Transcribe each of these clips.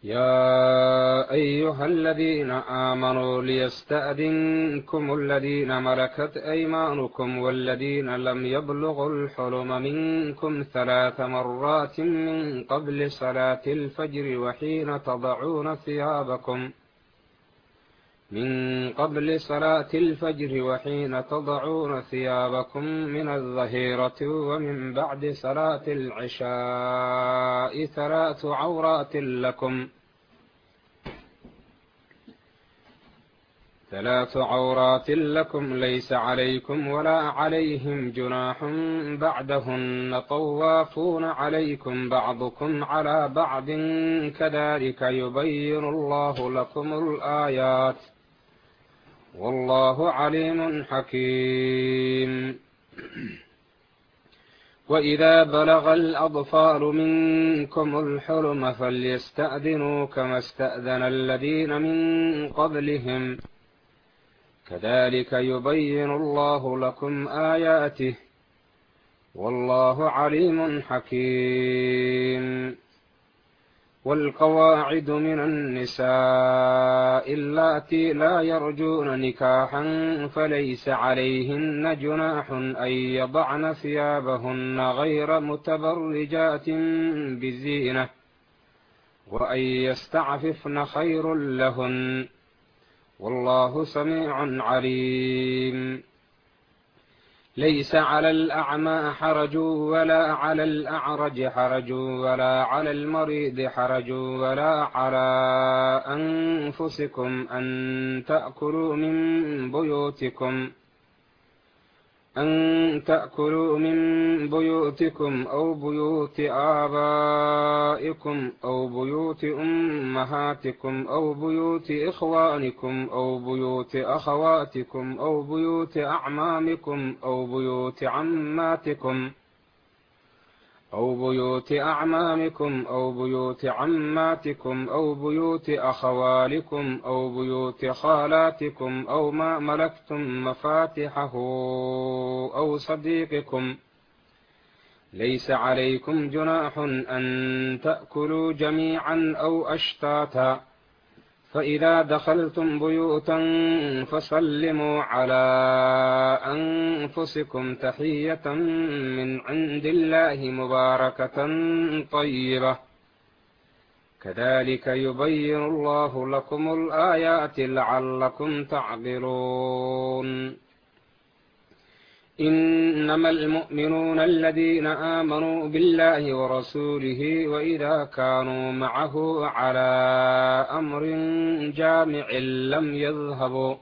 يا أيها الذين آمنوا ليستأذنكم الذين ملكت أيمانكم والذين لم يبلغوا الحلم منكم ثلاث مرات من قبل صلاة الفجر وحين تضعون ثيابكم من قبل صلاة الفجر وحين تضعون ثيابكم من الظهيرة ومن بعد صلاة العشاء ثلاث عورات لكم ثلاث عورات لكم ليس عليكم ولا عليهم جناح بعدهن طوافون عليكم بعضكم على بعض كذلك يبين الله لكم الآيات والله عليم حكيم وإذا بلغ الأطفال منكم الحلم فليستأذنوا كما استأذن الذين من قبلهم كذلك يبين الله لكم آياته والله عليم حكيم والقواعد من النساء اللاتي لا يرجون نكاحا فليس عليهن جناح أن يضعن ثيابهن غير متبرجات بزينة وأن يستعففن خير لهن والله سميع عليم ليس على الأعمى حرج ولا على الأعرج حرج ولا على المريض حرج ولا على أنفسكم أن تأكلوا من بيوتكم أن تأكلوا من بيوتكم أو بيوت آبائكم أو بيوت أمهاتكم أو بيوت إخوانكم أو بيوت أخواتكم أو بيوت أعمامكم أو بيوت عماتكم أو بيوت أعمامكم أو بيوت عماتكم أو بيوت أخوالكم أو بيوت خالاتكم أو ما ملكتم مفاتحه أو صديقكم ليس عليكم جناح أن تأكلوا جميعا أو أشتاتا فإذا دخلتم بيوتا فسلموا على أنفسكم تحية من عند الله مباركة طيبة كذلك يبين الله لكم الآيات لعلكم تعقلون إنما المؤمنون الذين آمنوا بالله ورسوله وإذا كانوا معه على أمر جامع لم يذهبوا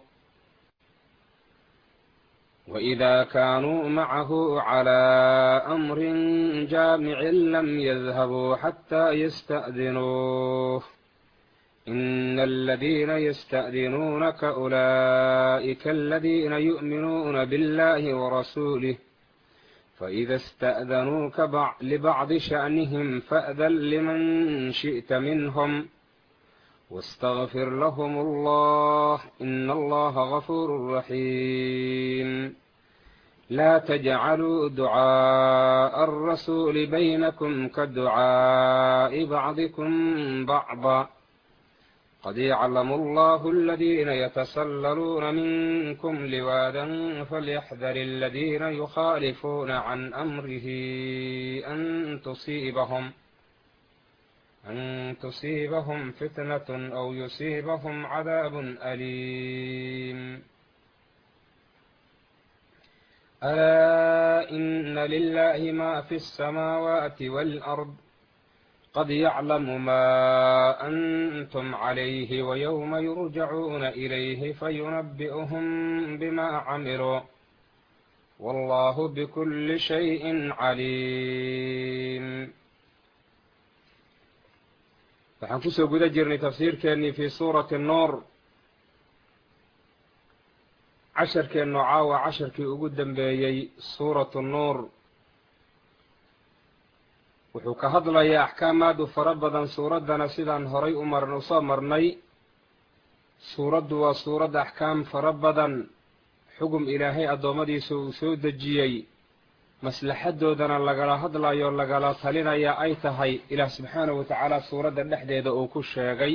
وإذا كانوا معه على أمر جامع لم يذهبوا حتى يستأذنوه إن الذين يستأذنونك أولئك الذين يؤمنون بالله ورسوله فإذا استأذنوك لبعض شأنهم فأذن لمن شئت منهم واستغفر لهم الله إن الله غفور رحيم لا تجعلوا دعاء الرسول بينكم كدعاء بعضكم بعضا قد يعلم الله الذين يتسللون منكم لوادا فليحذر الذين يخالفون عن أمره أن تصيبهم أن تصيبهم فتنة أو يصيبهم عذاب أليم ألا إن لله ما في السماوات والأرض قد يعلم ما أنتم عليه ويوم يرجعون إليه فينبئهم بما عملوا والله بكل شيء عليم waxaan kusoo guda jirnay tafsiirkeennii fii suurati nuur casharkeennu caawa casharkii ugu dambeeyey suuratu nuur wuxuu ka hadlayaa axkaam aad u fara badan suuraddana sidaan horay u mar u soo marnay suuraddu waa suurad axkaam fara badan xugum ilaahay addoommadiisa uu soo dejiyey maslaxadoodana lagala hadlayo lagala talinaya ay tahay ilaah subxaanahu wa tacaala suuradda dhexdeeda uu ku sheegay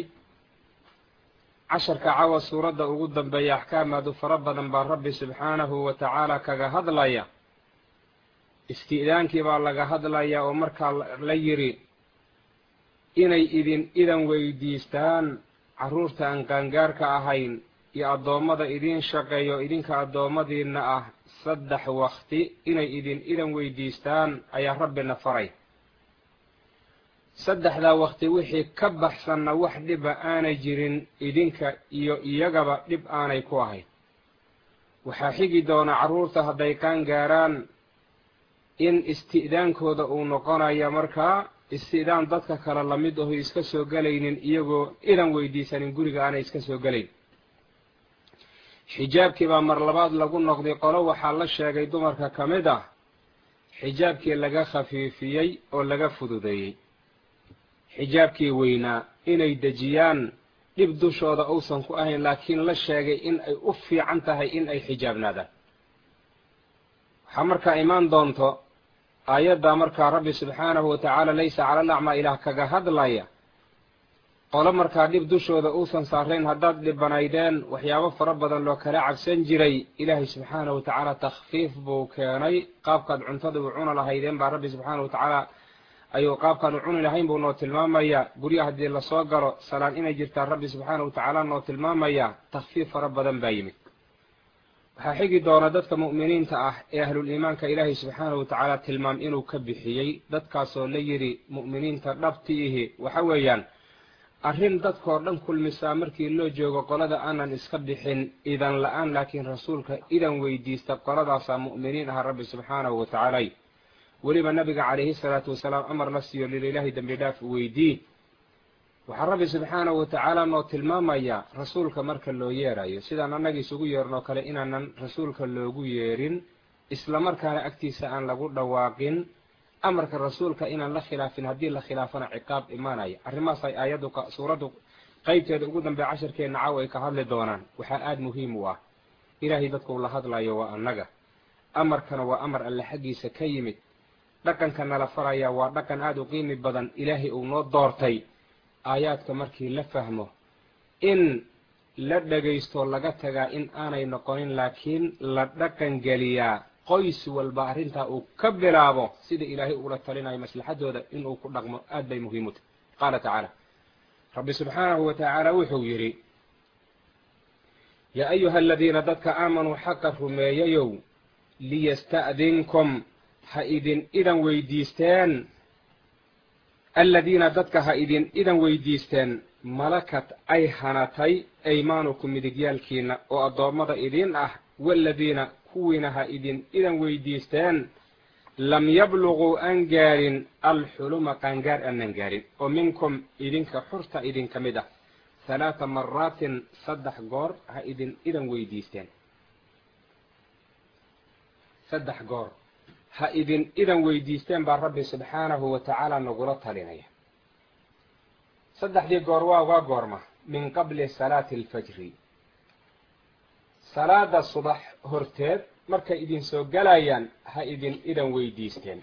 casharka cawa suuradda ugu dambeeya axkaamaadu fara badan baa rabbi subxaanahu wa tacaala kaga hadlaya isti'daankii baa laga hadlaya oo markaa la yidhi inay idin idan weydiistaan carruurta aan qaangaarka ahayn iyo addoommada idiin shaqeeyo idinka addoommadiinna ah saddex wakti inay idin idan weydiistaan ayaa rabbina faray saddexdaa wakti wixii ka baxsanna wax dhiba aanay jirin idinka iyo iyagaba dhib aanay ku ahayn waxaa xigi doona carruurta hadday qaangaaraan in isti'daankooda uu noqonayo markaa isti'daan dadka kale lamid aho iska soo gelaynin iyagoo idan weydiisanin guriga aanay iska soo gelayn xijaabkii baa mar labaad lagu noqday qolo waxaa la sheegay dumarka ka mid ah xijaabkii laga khafiifiyey oo laga fududeeyey xijaabkii weynaa inay dejiyaan dhib dushooda uusan ku ahayn laakiin la sheegay in ay u fiican tahay in ay xijaabnaadaan waxaa markaa imaan doonto aayaddaa markaa rabbi subxaanahu wa tacaala laysa cala alacmaa ilaah kaga hadlaya qolo markaa dhib dushooda uusan saarayn haddaad dhibanaydeen waxyaabo fara badan loo kala cabsan jiray ilaahay subxaanahu wa tacaala takhfiif buu keenay qaabkaad cuntada u cuna lahaydeen baa rabbi subxaanahu wa tacaala ayuu qaabkaan u cuni lahayn buu noo tilmaamayaa gurya haddii lasoo galo salaan inay jirtaan rabbi subxaanahu wa tacaala noo tilmaamayaa takhfiif fara badan baa yimid waxaa xigi doona dadka mu'miniinta ah ee ahlul iimaanka ilaahay subxaanahu wa tacaala tilmaam inuu ka bixiyey dadkaasoo la yidhi mu'miniinta dhabti ihi waxa weeyaan arrin dadkoo dhan kulmisaa markii loo joogo qolada aanan iska bixin idan la-aan laakiin rasuulka idan weydiista qoladaasaa mu'miniin aha rabbi subxaanahu wa tacaala weliba nabiga calayhi salaatu wasalaam amar la siiyo lililaahi dembi dhaaf weydii waxaa rabbi subxaanahu wa tacaala noo tilmaamayaa rasuulka marka loo yeerayo sidaan annaga isugu yeernoo kale inaanan rasuulka loogu yeerin islamarkaana agtiisa aan lagu dhawaaqin amarka rasuulka inaan la khilaafin haddii la khilaafana ciqaab imaanaya arrimahaasay aayaddu suuraddu qeybteeda ugu dambeya casharkeenna caawa ay ka hadli doonaan waxaa aada muhiim u ah ilaahay dadkuu la hadlayo waa annaga amarkana waa amar alle xaggiisa ka yimid dhaqanka nala faraya waa dhaqan aada u qiimi badan ilaahay uu noo doortay aayaadka markii la fahmo in la dhagaysto laga tagaa in aanay noqonin laakiin la dhaqan geliyaa qoys walba arrintaa uu ka bilaabo sida ilaahay uula talinayo maslaxadooda inuu ku dhaqmo aad bay muhiim u tahy qaala tacaala rabbi subxaanahu wa tacaala wuxuu yidhi yaa ayuha aladiina dadka aamanuu xaqa rumeeyayow liyasta'dinkum ha idin idan weydiisteen aladiina dadka ha idin idan weydiisteen malakat ay hanatay aymaanukum midigyaalkiina oo addoommada idiin ah waaladiina kuwiina ha idin idan weydiisteen lam yabluguu aan gaarin alxuluma qaangaar aanan gaarin oo minkum idinka xurta idinka mid ah halaata maraatin saddex goor ha idin idan weydiisteen saddex goor ha idin idan weydiisteen baa rabbi subxaanahu wa tacaala nagula talinaya saddexdii goor waa waa goorma min qabli salaati alfajri salaada subax horteed markay idin soo galayaan ha idin idan weydiisteen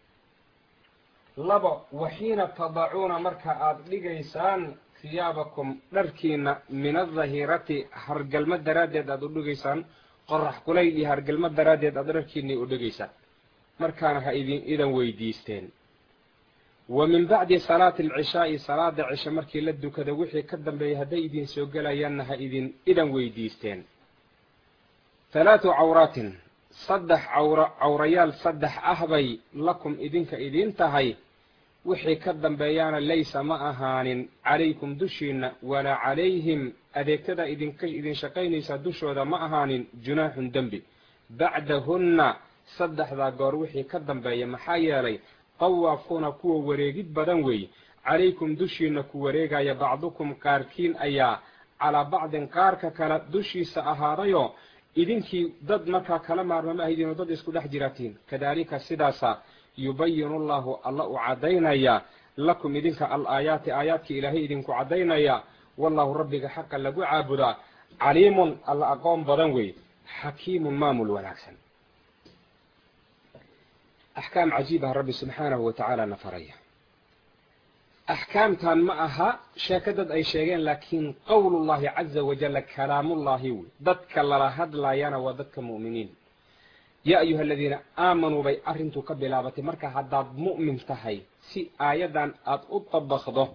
labo waxiina tadacuuna marka aada dhigaysaan hiyaabakum dharkiina min adahirati hargalmo daraaddeed aada u dhigaysaan qorax kulayl iyo hargalmo daraaddeed aada dharkiinii u dhigaysaan markaana ha idin idan weydiisteen wa min bacdi salaati alcishaa'i salaada cishe markii la dukada wixii ka dambeeyay hadday idin soo gelayaanna ha idin idan weydiisteen halaatu cawraatin saddex cawra cawrayaal saddex ah bay lakum idinka idiin tahay wixii ka dambeeyaana laysa ma ahaanin calaykum dushiinna walaa calayhim adeegtada idinka idin shaqaynaysaa dushooda ma ahaanin junaaxun dembi bacdahunna saddexdaa goor wixii ka dambeeya maxaa yeelay tawaafuuna kuwa wareegid badan weeye calaykum dushiinna ku wareegaya bacdukum qaarkiin ayaa calaa bacdin qaarka kale dushiisa ahaadayoo idinkii dad markaa kala maarma ma ahaydinoo dad isku dhex jiraatiin kadaalika sidaasa yubayinu llahu alla u caddaynaya lakum idinka al aayaati aayaadkii ilaahay idinku caddaynaya wallahu rabbiga xaqa lagu caabudaa caliimun alla aqoon badan weeye xakiimun maamul wanaagsan axkaam cajiibaha rabbi subxaanahu wa tacaala na faraya axkaamtan ma aha sheeko dad ay sheegeen laakiin qowlullahi caza wajalla kalaamullahi wey dadka lala hadlayana waa dadka mu'miniin yaa ayuha aladiina aamanuu bay arrintu ka bilaabatay marka haddaad mu'min tahay si aayaddan aada u dabaqdo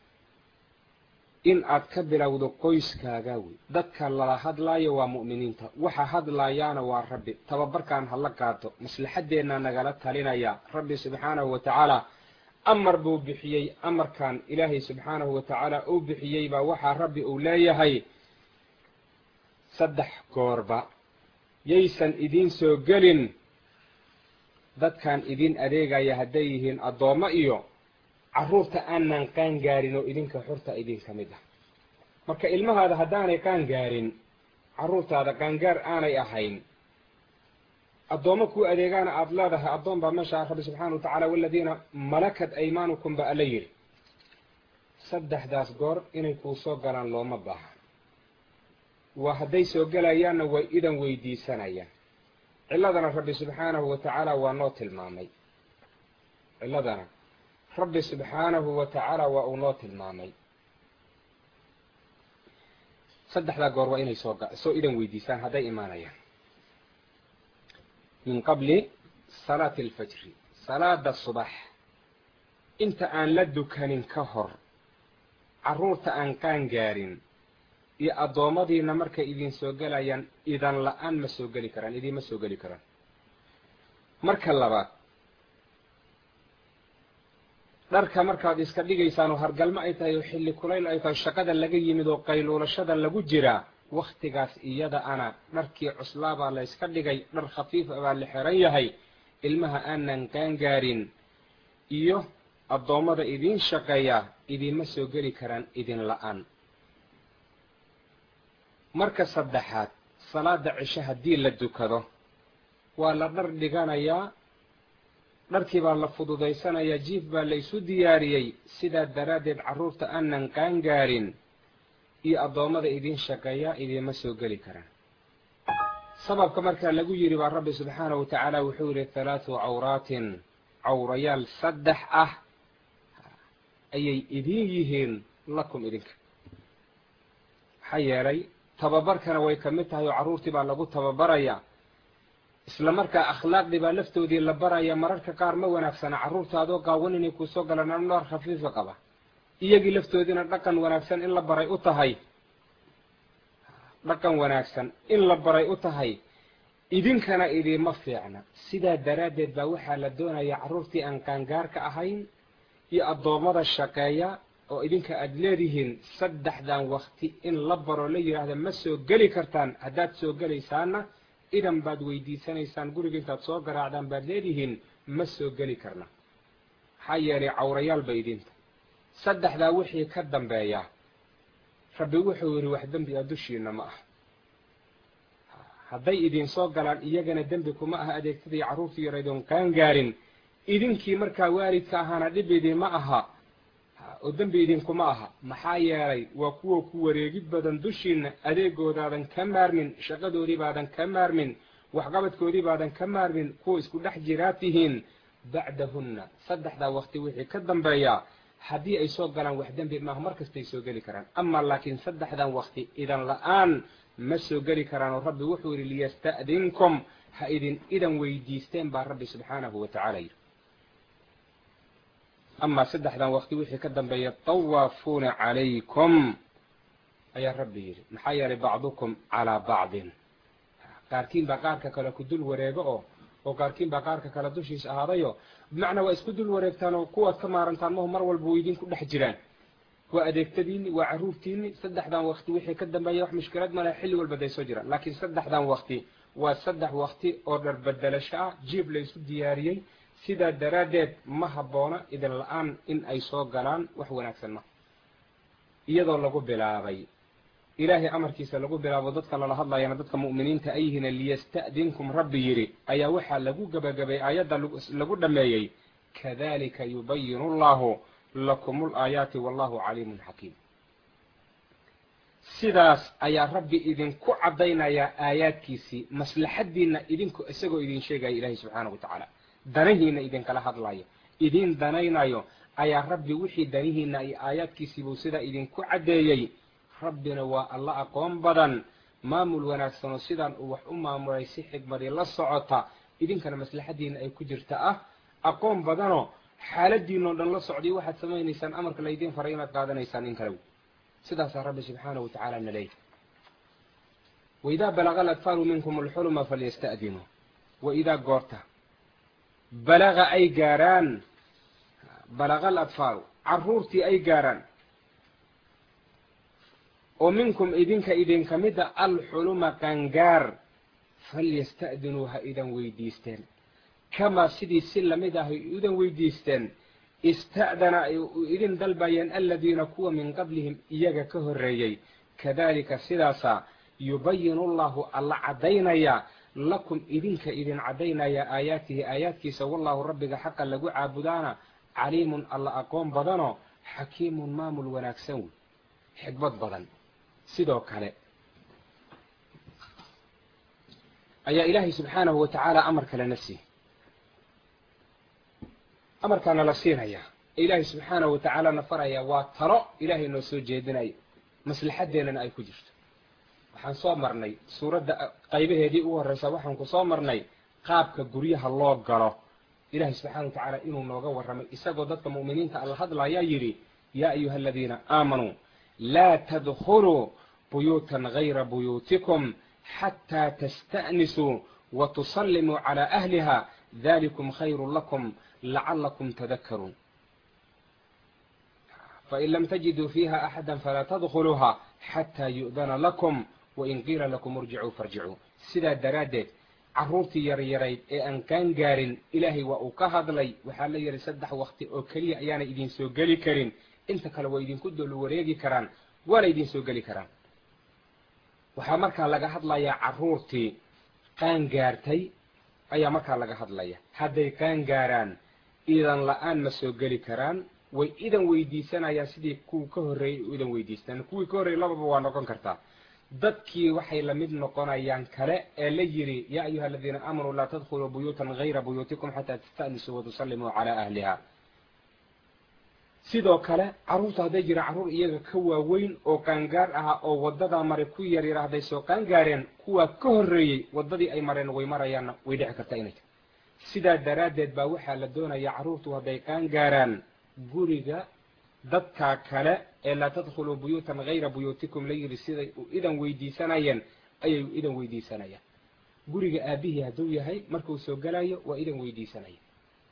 in aad ka bilowdo qoyskaaga wey dadka lala hadlaayo waa mu'miniinta waxa hadlaayaana waa rabbi tababarkan hala qaato maslaxaddeenna nagala talinaya rabbi subxaanahu wa tacaala amar buu bixiyey amarkan ilaahay subxaanahu wa tacaala uu bixiyey baa waxaa rabbi uu leeyahay saddex goorba yaysan idiin soo gelin dadkan idin adeegaya hadday yihiin addoommo iyo carruurta aanan qaan gaarin oo idinka xurta idinka mid ah marka ilmahaada haddaanay qaan gaarin carruurtaada qaangaar aanay ahayn addoommo kuu adeegaana aada leedahay addoon baa meesha rabbi subxaana wa tacaala waladiina malakat aymaanukum ba alla yidhi saddexdaas goor inay kuu soo galaan looma baaha waa hadday soo gelayaanna way idan weydiisanayaan cilladana rabbi subxaanahu wa tacaala waa noo tilmaamay cilladana rabbi subxaanahu wa tacaala waa uu noo tilmaamay saddexdaa goor waa inay soo soo idan weydiisaan hadday imaanayaan min qabli salaati alfajri salaada subax inta aan la dukanin ka hor carruurta aan qaan gaarin iyo addoommadiina markay idin soo gelayaan idan la-aan ma soo geli karaan idiinma soo geli karaan marka labaad dharka markaad iska dhigaysaan oo hargalmo ay tahay oo xilli kulayl ay tahay shaqada laga yimid oo qayluulashada lagu jiraa wakhtigaas iyada ana dharkii cuslaabaa la yska dhigay dhar khafiifa baa la xiran yahay ilmaha aanan qaangaarin iyo addoommada idiin shaqeeya idiinma soo geli karaan idin la-aan marka saddexaad salaada cisho haddii la dukado waa la dhar dhiganayaa dharkii baa la fududaysanayaa jiif baa la isu diyaariyey sidaa daraaddeed carruurta aanan qaangaarin iyo addoommada idiin shaqeeyaa idiinma soo geli karaan sababka markaa lagu yidhi baa rabbi subxaanahu wa tacaala wuxuu yidhi halaatu cawraatin cawrayaal saddex ah ayay idiin yihiin lakum idinka maxaa yeelay tababarkana way ka mid tahay oo carruurtii baa lagu tababarayaa isla markaa akhlaaqdii baa laftoodii la baraya mararka qaar ma wanaagsana carruurta adoo gaawan inay kuusoo galaan anoor khafiifa qaba iyagii laftoodiina dhaqan wanaagsan in la baray u tahay dhaqan wanaagsan in la baray u tahay idinkana idiima fiicna sidaa daraaddeed baa waxaa la doonayaa carruurtii aan qaangaarka ahayn iyo addoommada shaqeeya oo idinka aada leedihiin saddexdan wakti in la baro la yidhaahda ma soo geli kartaan haddaad soo gelaysaanna idan baad weydiisanaysaan guriga intaad soo garaacdaan baad leedihiin ma soo geli karna maxaa yeelay cawrayaal ba idinta saddexdaa wixii ka dambeeya rabbi wuxuu yidhi wax dembi a dushiina ma ah hadday idin soo galaan iyagana dembi kuma aha adeegtadii carruurtii yaraydon qaangaarin idinkii markaa waalidka ahaana dhib idinma aha oo dembi idinkuma aha maxaa yeelay waa kuwa ku wareegid badan dushiina adeegoodaadan ka maarmin shaqadoodii baadan ka maarmin waxqabadkoodii baadan ka maarmin kuwa isku dhex jiraa tihiin bacdahunna saddexdaa wakti wixii ka dambeeya haddii ay soo galaan wax dembi maaha mar kastay soo geli karaan ama laakiin saddexdan wakti idan la-aan ma soo geli karaan oo rabbi wuxuu yidhi liyasta'dinkum ha idin idan weydiisteen baa rabbi subxaanahu wa tacaala yidhi amaa saddexdan wakti wixii ka dambeeya tawaafuuna calaykum ayaa rabbi yidhi maxaa yeelay bacdukum calaa bacdin qaarkiin baa qaarka kale ku dul wareego oo oo qaarkiin baa qaarka kale dushiis ahaadayo bimacnaa waa isku dul wareegtaan oo kuwaad ka maarantaan mahu mar walba way idinku dhex jiraan waa adeegtadiini waa carruurtiini saddexdan wakti wixii ka dambeeya wax mushkilad ma leha xilli walba day soo jiraan laakiin saddexdan wakti waa saddex wakti oo dharbedelasho ah jiib la isu diyaariyey sidaa daraaddeed ma habboona idin la-aan in ay soo galaan wax wanaagsan ma iyadoo lagu bilaabay ilaahay amarkiisa lagu bilaabo dadka lala hadlayana dadka mu'miniinta ay yihiin liyasta'dinkum rabbi yidhi ayaa waxaa lagu gebagabay aayadda lagu dhammeeyey kadalika yubayinu allahu lakum ulaayaati wallahu caliimun xakiim sidaas ayaa rabbi idinku caddaynayaa aayaadkiisii maslaxaddiinna idinku isagoo idin sheegaya ilaahay subxaanahu wa tacaala danahiina idinkala hadlayo idin danaynayo ayaa rabbi wixii danihiina iyo aayaadkiisiibuu sidaa idinku caddeeyey rabbina waa alla aqoon badan maamul wanaagsanoo sidaan uu wax u maamulay si xigmadii la socota idinkana maslaxadiina ay ku jirta ah aqoon badanoo xaaladiinoo dhan la socday waxaad samaynaysaan amarka laydiin faray inaad qaadanaysaan in kale sidaasaa rabbi subxaanahu watacaala na leeyahy waidaa balaga aladfaalu minkum alxuluma falyasta'dinuu waidaa goorta balaga ay gaaraan balaga aladfaalu carruurtii ay gaaraan oo minkum idinka idinka mida alxuluma qangaar falyasta'dinuu ha idan weydiisteen kamaa sidii si lamid ah ay idan weydiisteen ista'dana ay idin dalbayeen aladiina kuwa min qablihim iyaga ka horreeyey kadalika sidaasaa yubayinu llahu alla caddaynaya lakum idinka idin caddaynaya aayaatihi aayaadkiisa wallahu rabbiga xaqa lagu caabudaana caliimun alla aqoon badanoo xakiimun maamul wanaagsan wey xikmad badan sidoo kale ayaa ilaahay subxaanahu wa tacaala amar kalena siiy amarkaana la siinayaa ee ilaahay subxaanahu wa tacaala na farayaa waa talo ilaahay noo soo jeedinayo maslaxadeennana ay ku jirto waxaan soo marnay suuradda qaybaheedii ugu horreysa waxaan ku soo marnay qaabka guryaha loo galo ilaahay subxaana wa tacaala inuu nooga warramay isagoo dadka mu'miniinta alla hadlayaa yidhi yaa ayuha aladiina aamanuu laa tadkhuluu buyuutan gayra buyuutikum xataa tasta'nisuu wa tusallimuu calaa ahliha dalikum khayru lakum lacalakum tadakaruun fain lam tajiduu fiiha axada falaa tadkhuluuha xataa yu'dana lakum wain qiila lakum irjicuu farjicuu sidaa daraaddeed carruurtii yaryarayd ee aan kaan gaarin ilaahay waa uu ka hadlay waxaa la yidhi saddex wakti oo keliya ayaana idin soo geli karin inta kale waa idinku dolu wareegi karaan waana idin soo geli karaan waxaa markaa laga hadlayaa carruurtii qaan gaartay ayaa markaa laga hadlaya hadday qaan gaaraan idan la-aan ma soo geli karaan way idan weydiisanayaan sidii kuwii ka horreeyey u idan weydiistaan kuwii ka horreeyey lababa waa noqon kartaa dadkii waxay la mid noqonayaan kale ee la yidhi yaa ayuha aladiina aamanuu laa tadkhuluu buyuutan gayra buyuutikum xataa tasta'nisuu watusallimuu calaa ahliha sidoo kale carruurta hadday jiraan carruur iyaga ka waaweyn oo qaangaar ahaa oo waddadaa maray ku yar yara hadday soo qaangaareen kuwaa ka horreeyey waddadii ay mareen way marayaanna way dhici kartaa inay ta sidaa daraaddeed baa waxaa la doonayaa carruurtu hadday qaangaaraan guriga dadkaa kale ee laa tadkhuluu buyuutan gayra buyuutikum la yidhi siday u idan weydiisanayeen ayay u idan weydiisanayaan guriga aabihii hadduu yahay markuu soo gelayo waa idan weydiisanaya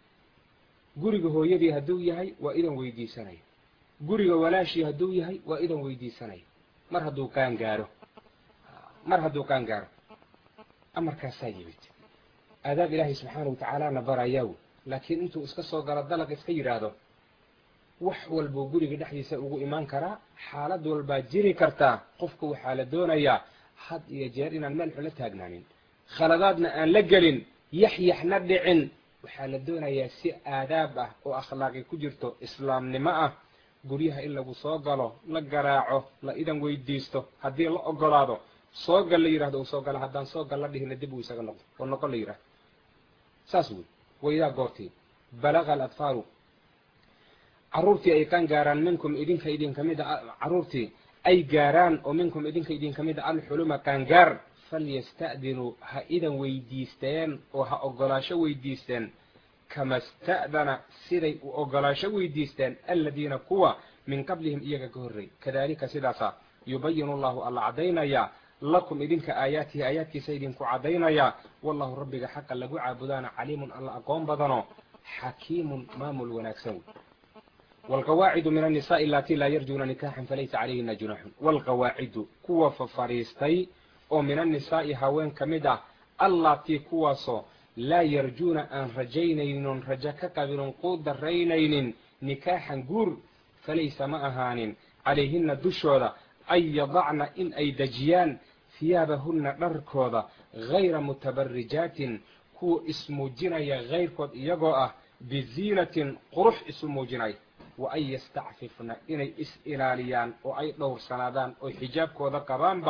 guriga hooyadii hadduu yahay waa idan weydiisanaya guriga walaashii hadduu yahay waa idan weydiisanaya mar hadduu qaan gaaro mar hadduu qaan gaaro amarkaasaa yimid aadaab ilaahay subxaana watacaalaana barayaa laakiin intuu iska soo galo dalaq iska yidhaahdo wax walbuu guriga dhexdiisa ugu imaan karaa xaalad walbaa jiri kartaa qofku waxaa la doonayaa had iyo jeer inaan meel xun la taagnaanin khaladaadna aan la gelin yaxyaxna dhicin waxaa la doonayaa si aadaab ah oo akhlaaqi ku jirto islaamnimo ah guryaha in lagu soo galo la garaaco la idan weydiisto haddii la ogolaado soo gal la yidhahdo uu soo gala haddaan soo gal la dhihina dib uu isaga noqdo oo noqon la yidhahdo saas wey waidaa goortii balaga aladfaalu carruurtii ay qaan gaaraan minkum idinka idinka mida carruurtii ay gaaraan oo minkum idinka idinka mida alxuluma qaangaar falyasta'dinuu ha idan weydiisteen oo ha ogolaasho weydiisteen kama sta'dana siday u ogolaasho weydiisteen aladiina kuwa min qablihim iyaga ka horreey kadalika sidaasa yubayinu llahu alla caddaynayaa lakum idinka aayaatihi aayaadkiisa idinku caddaynayaa wallahu rabbiga xaqa lagu caabudaana caliimun alla aqoon badano xakiimun maamul wanaagsan wey waalqawaacidu min annisaai alatii laa yarjuuna nikaxan falaysa calayhina junaaxun waalqawaacidu kuwa fafadhiistay oo min annisaa'i haween ka mid ah allaatii kuwaasoo laa yarjuuna aan rajaynaynin rajo ka qabinon quu daraynaynin nikaaxan guur falaysa ma ahaanin calayhina dushooda an yadacna in ay dejiyaan hiyaabahunna dharkooda gayra mutabarijaatin kuwa ismuujinaya kayrkood iyagoo ah biziinatin qurux isu muujinaya wa an yastacfifna inay is ilaaliyaan oo ay dhowrsanaadaan oo xijaabkooda qabaanba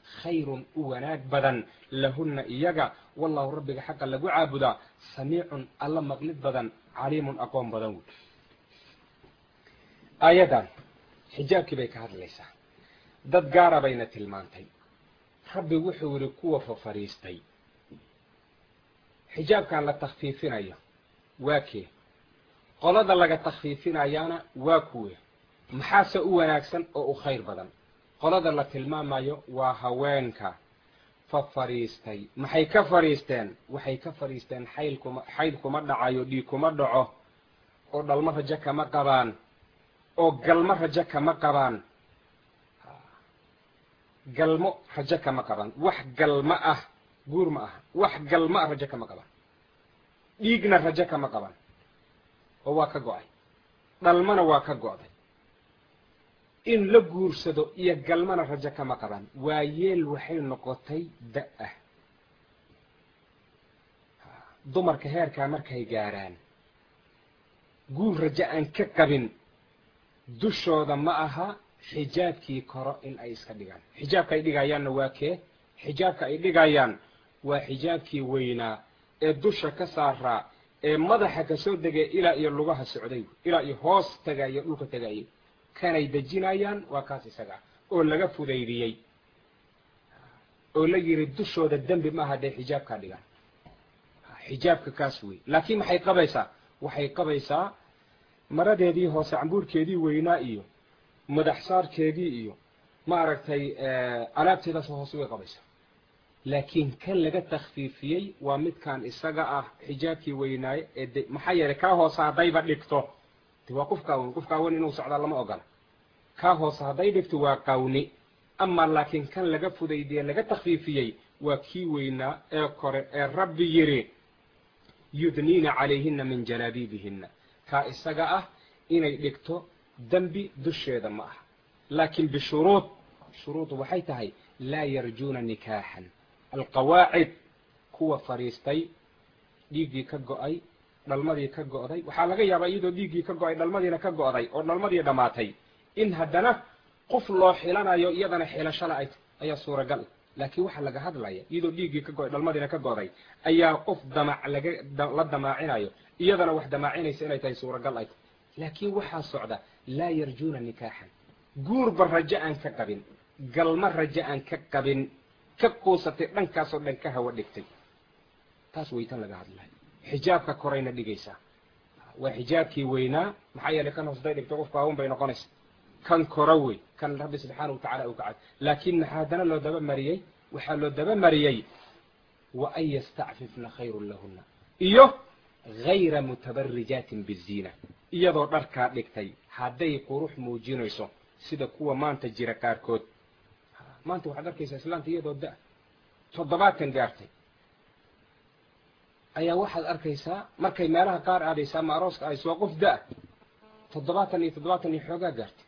khayrun u wanaag badan lahunna iyaga wallahu rabbiga xaqa lagu caabudaa samiicun alla maqlid badan caliimun aqoon badan wey aayadan xijaabkii bay ka hadlaysaa dad gaara bayna tilmaantay rabbi wuxuu yihi kuwa fafariistay xijaabkan la takfiifinayo waa kee qolada laga takfiifinayaana waa kuwe maxaase u wanaagsan oo u khayr badan qolada la tilmaamayo waa haweenka fa fariistay maxay ka fadhiisteen waxay ka fadhiisteen xayl kuma xayd kuma dhacayo dhiig kuma dhaco oo dhalmo rajo kama qabaan oo galmo rajo kama qabaan galmo rajo kama qabaan wax galmo ah guur ma aha wax galmo ah rajo kama qabaan dhiigna rajo kama qabaan oo waa ka go-ay dhalmana waa ka go-day in la guursado iyo galmana rajo kama qabaan waa yeel waxay noqotay da-ah dumarka heerkaa markay gaarhaan guur rajo aan ka qabin dushooda ma aha xijaabkii koro in ay iska dhigaan xijaabka ay dhigayaanna waa kee xijaabka ay dhigayaan waa xijaabkii weynaa ee dusha ka saaraa ee madaxa kasoo degay ilaa iyo lugaha socday ilaa iyo hoos tagayo dhulka tagayay kanay dejinayaan waa kaas isaga oo laga fudaydiyey oo la yidhi dushooda dembi maaha dee xijaabkaa dhigaan xijaabka kaas wey laakiin maxay qabaysaa waxay qabaysaa maradeedii hoose cambuurkeedii weynaa iyo madax saarkeedii iyo maaragtay alaabteedaas hoose way qabaysaa laakiin kan laga takfiifiyey waa midkan isaga ah xijaabkii weynaaye ee de maxaa yeelay kaa hoose haddayba dhigto de waa qof kaawan qof kaawan inuu socdaa lama ogola kaa hoose hadday dhigto waa qawni ama laakiin kan laga fudaydiye laga takfiifiyey waa kii weynaa ee kore ee rabbi yidhi yudniina calayhina min jalaabiibihina kaa isaga ah inay dhigto dembi dusheeda ma aha laakiin bishuruud shuruudu waxay tahay laa yarjuuna nikaaxan alqawaacid kuwa fadhiistay dhiiggii ka go-ay dhalmadii ka go'day waxaa laga yaabaa iyadoo dhiiggii ka go-ay dhalmadiina ka go'day oo dhalmadii dhammaatay in haddana qof loo xilanayo iyadana xilashala ay ayaa suuragal laakiin waxaa laga hadlaya iyadoo dhiiggii ka go-ay dhalmadiina ka go'day ayaa qof damac laga la damaacinayo iyadana wax damaacinaysa inay tahay suuragal ay tahay laakiin waxaa socda laa yarjuuna nikaaxan guurba rajo aan ka qabin galma rajo aan ka qabin ka quusatay dhankaasoo dhan ka hawa dhigtay taas weytan laga hadlayo xijaabka korayna dhigaysaa waa xijaabkii weynaa maxaa yeelay kan hoosday dhigto qofku hawan bay noqonaysa kan koro wey kan rabbi subxaana watacala u kacay laakiin maxaa haddana loo daba mariyey waxaa loo daba mariyey wa an yastacfifna khayrun lahuna iyo hayra mutabarijaatin biziina iyadoo dharkaa dhigtay hadday qurux muujinayso sida kuwa maanta jira qaarkood maanta waxaad arkaysaa islaanta iyadoo da- toddobaatan gaartay ayaa waxaad arkaysaa markay meelaha qaar aadaysa ama arooska aadayso waa qof da- toddobaatan iyo toddobaatan iyo xoogaa gaartay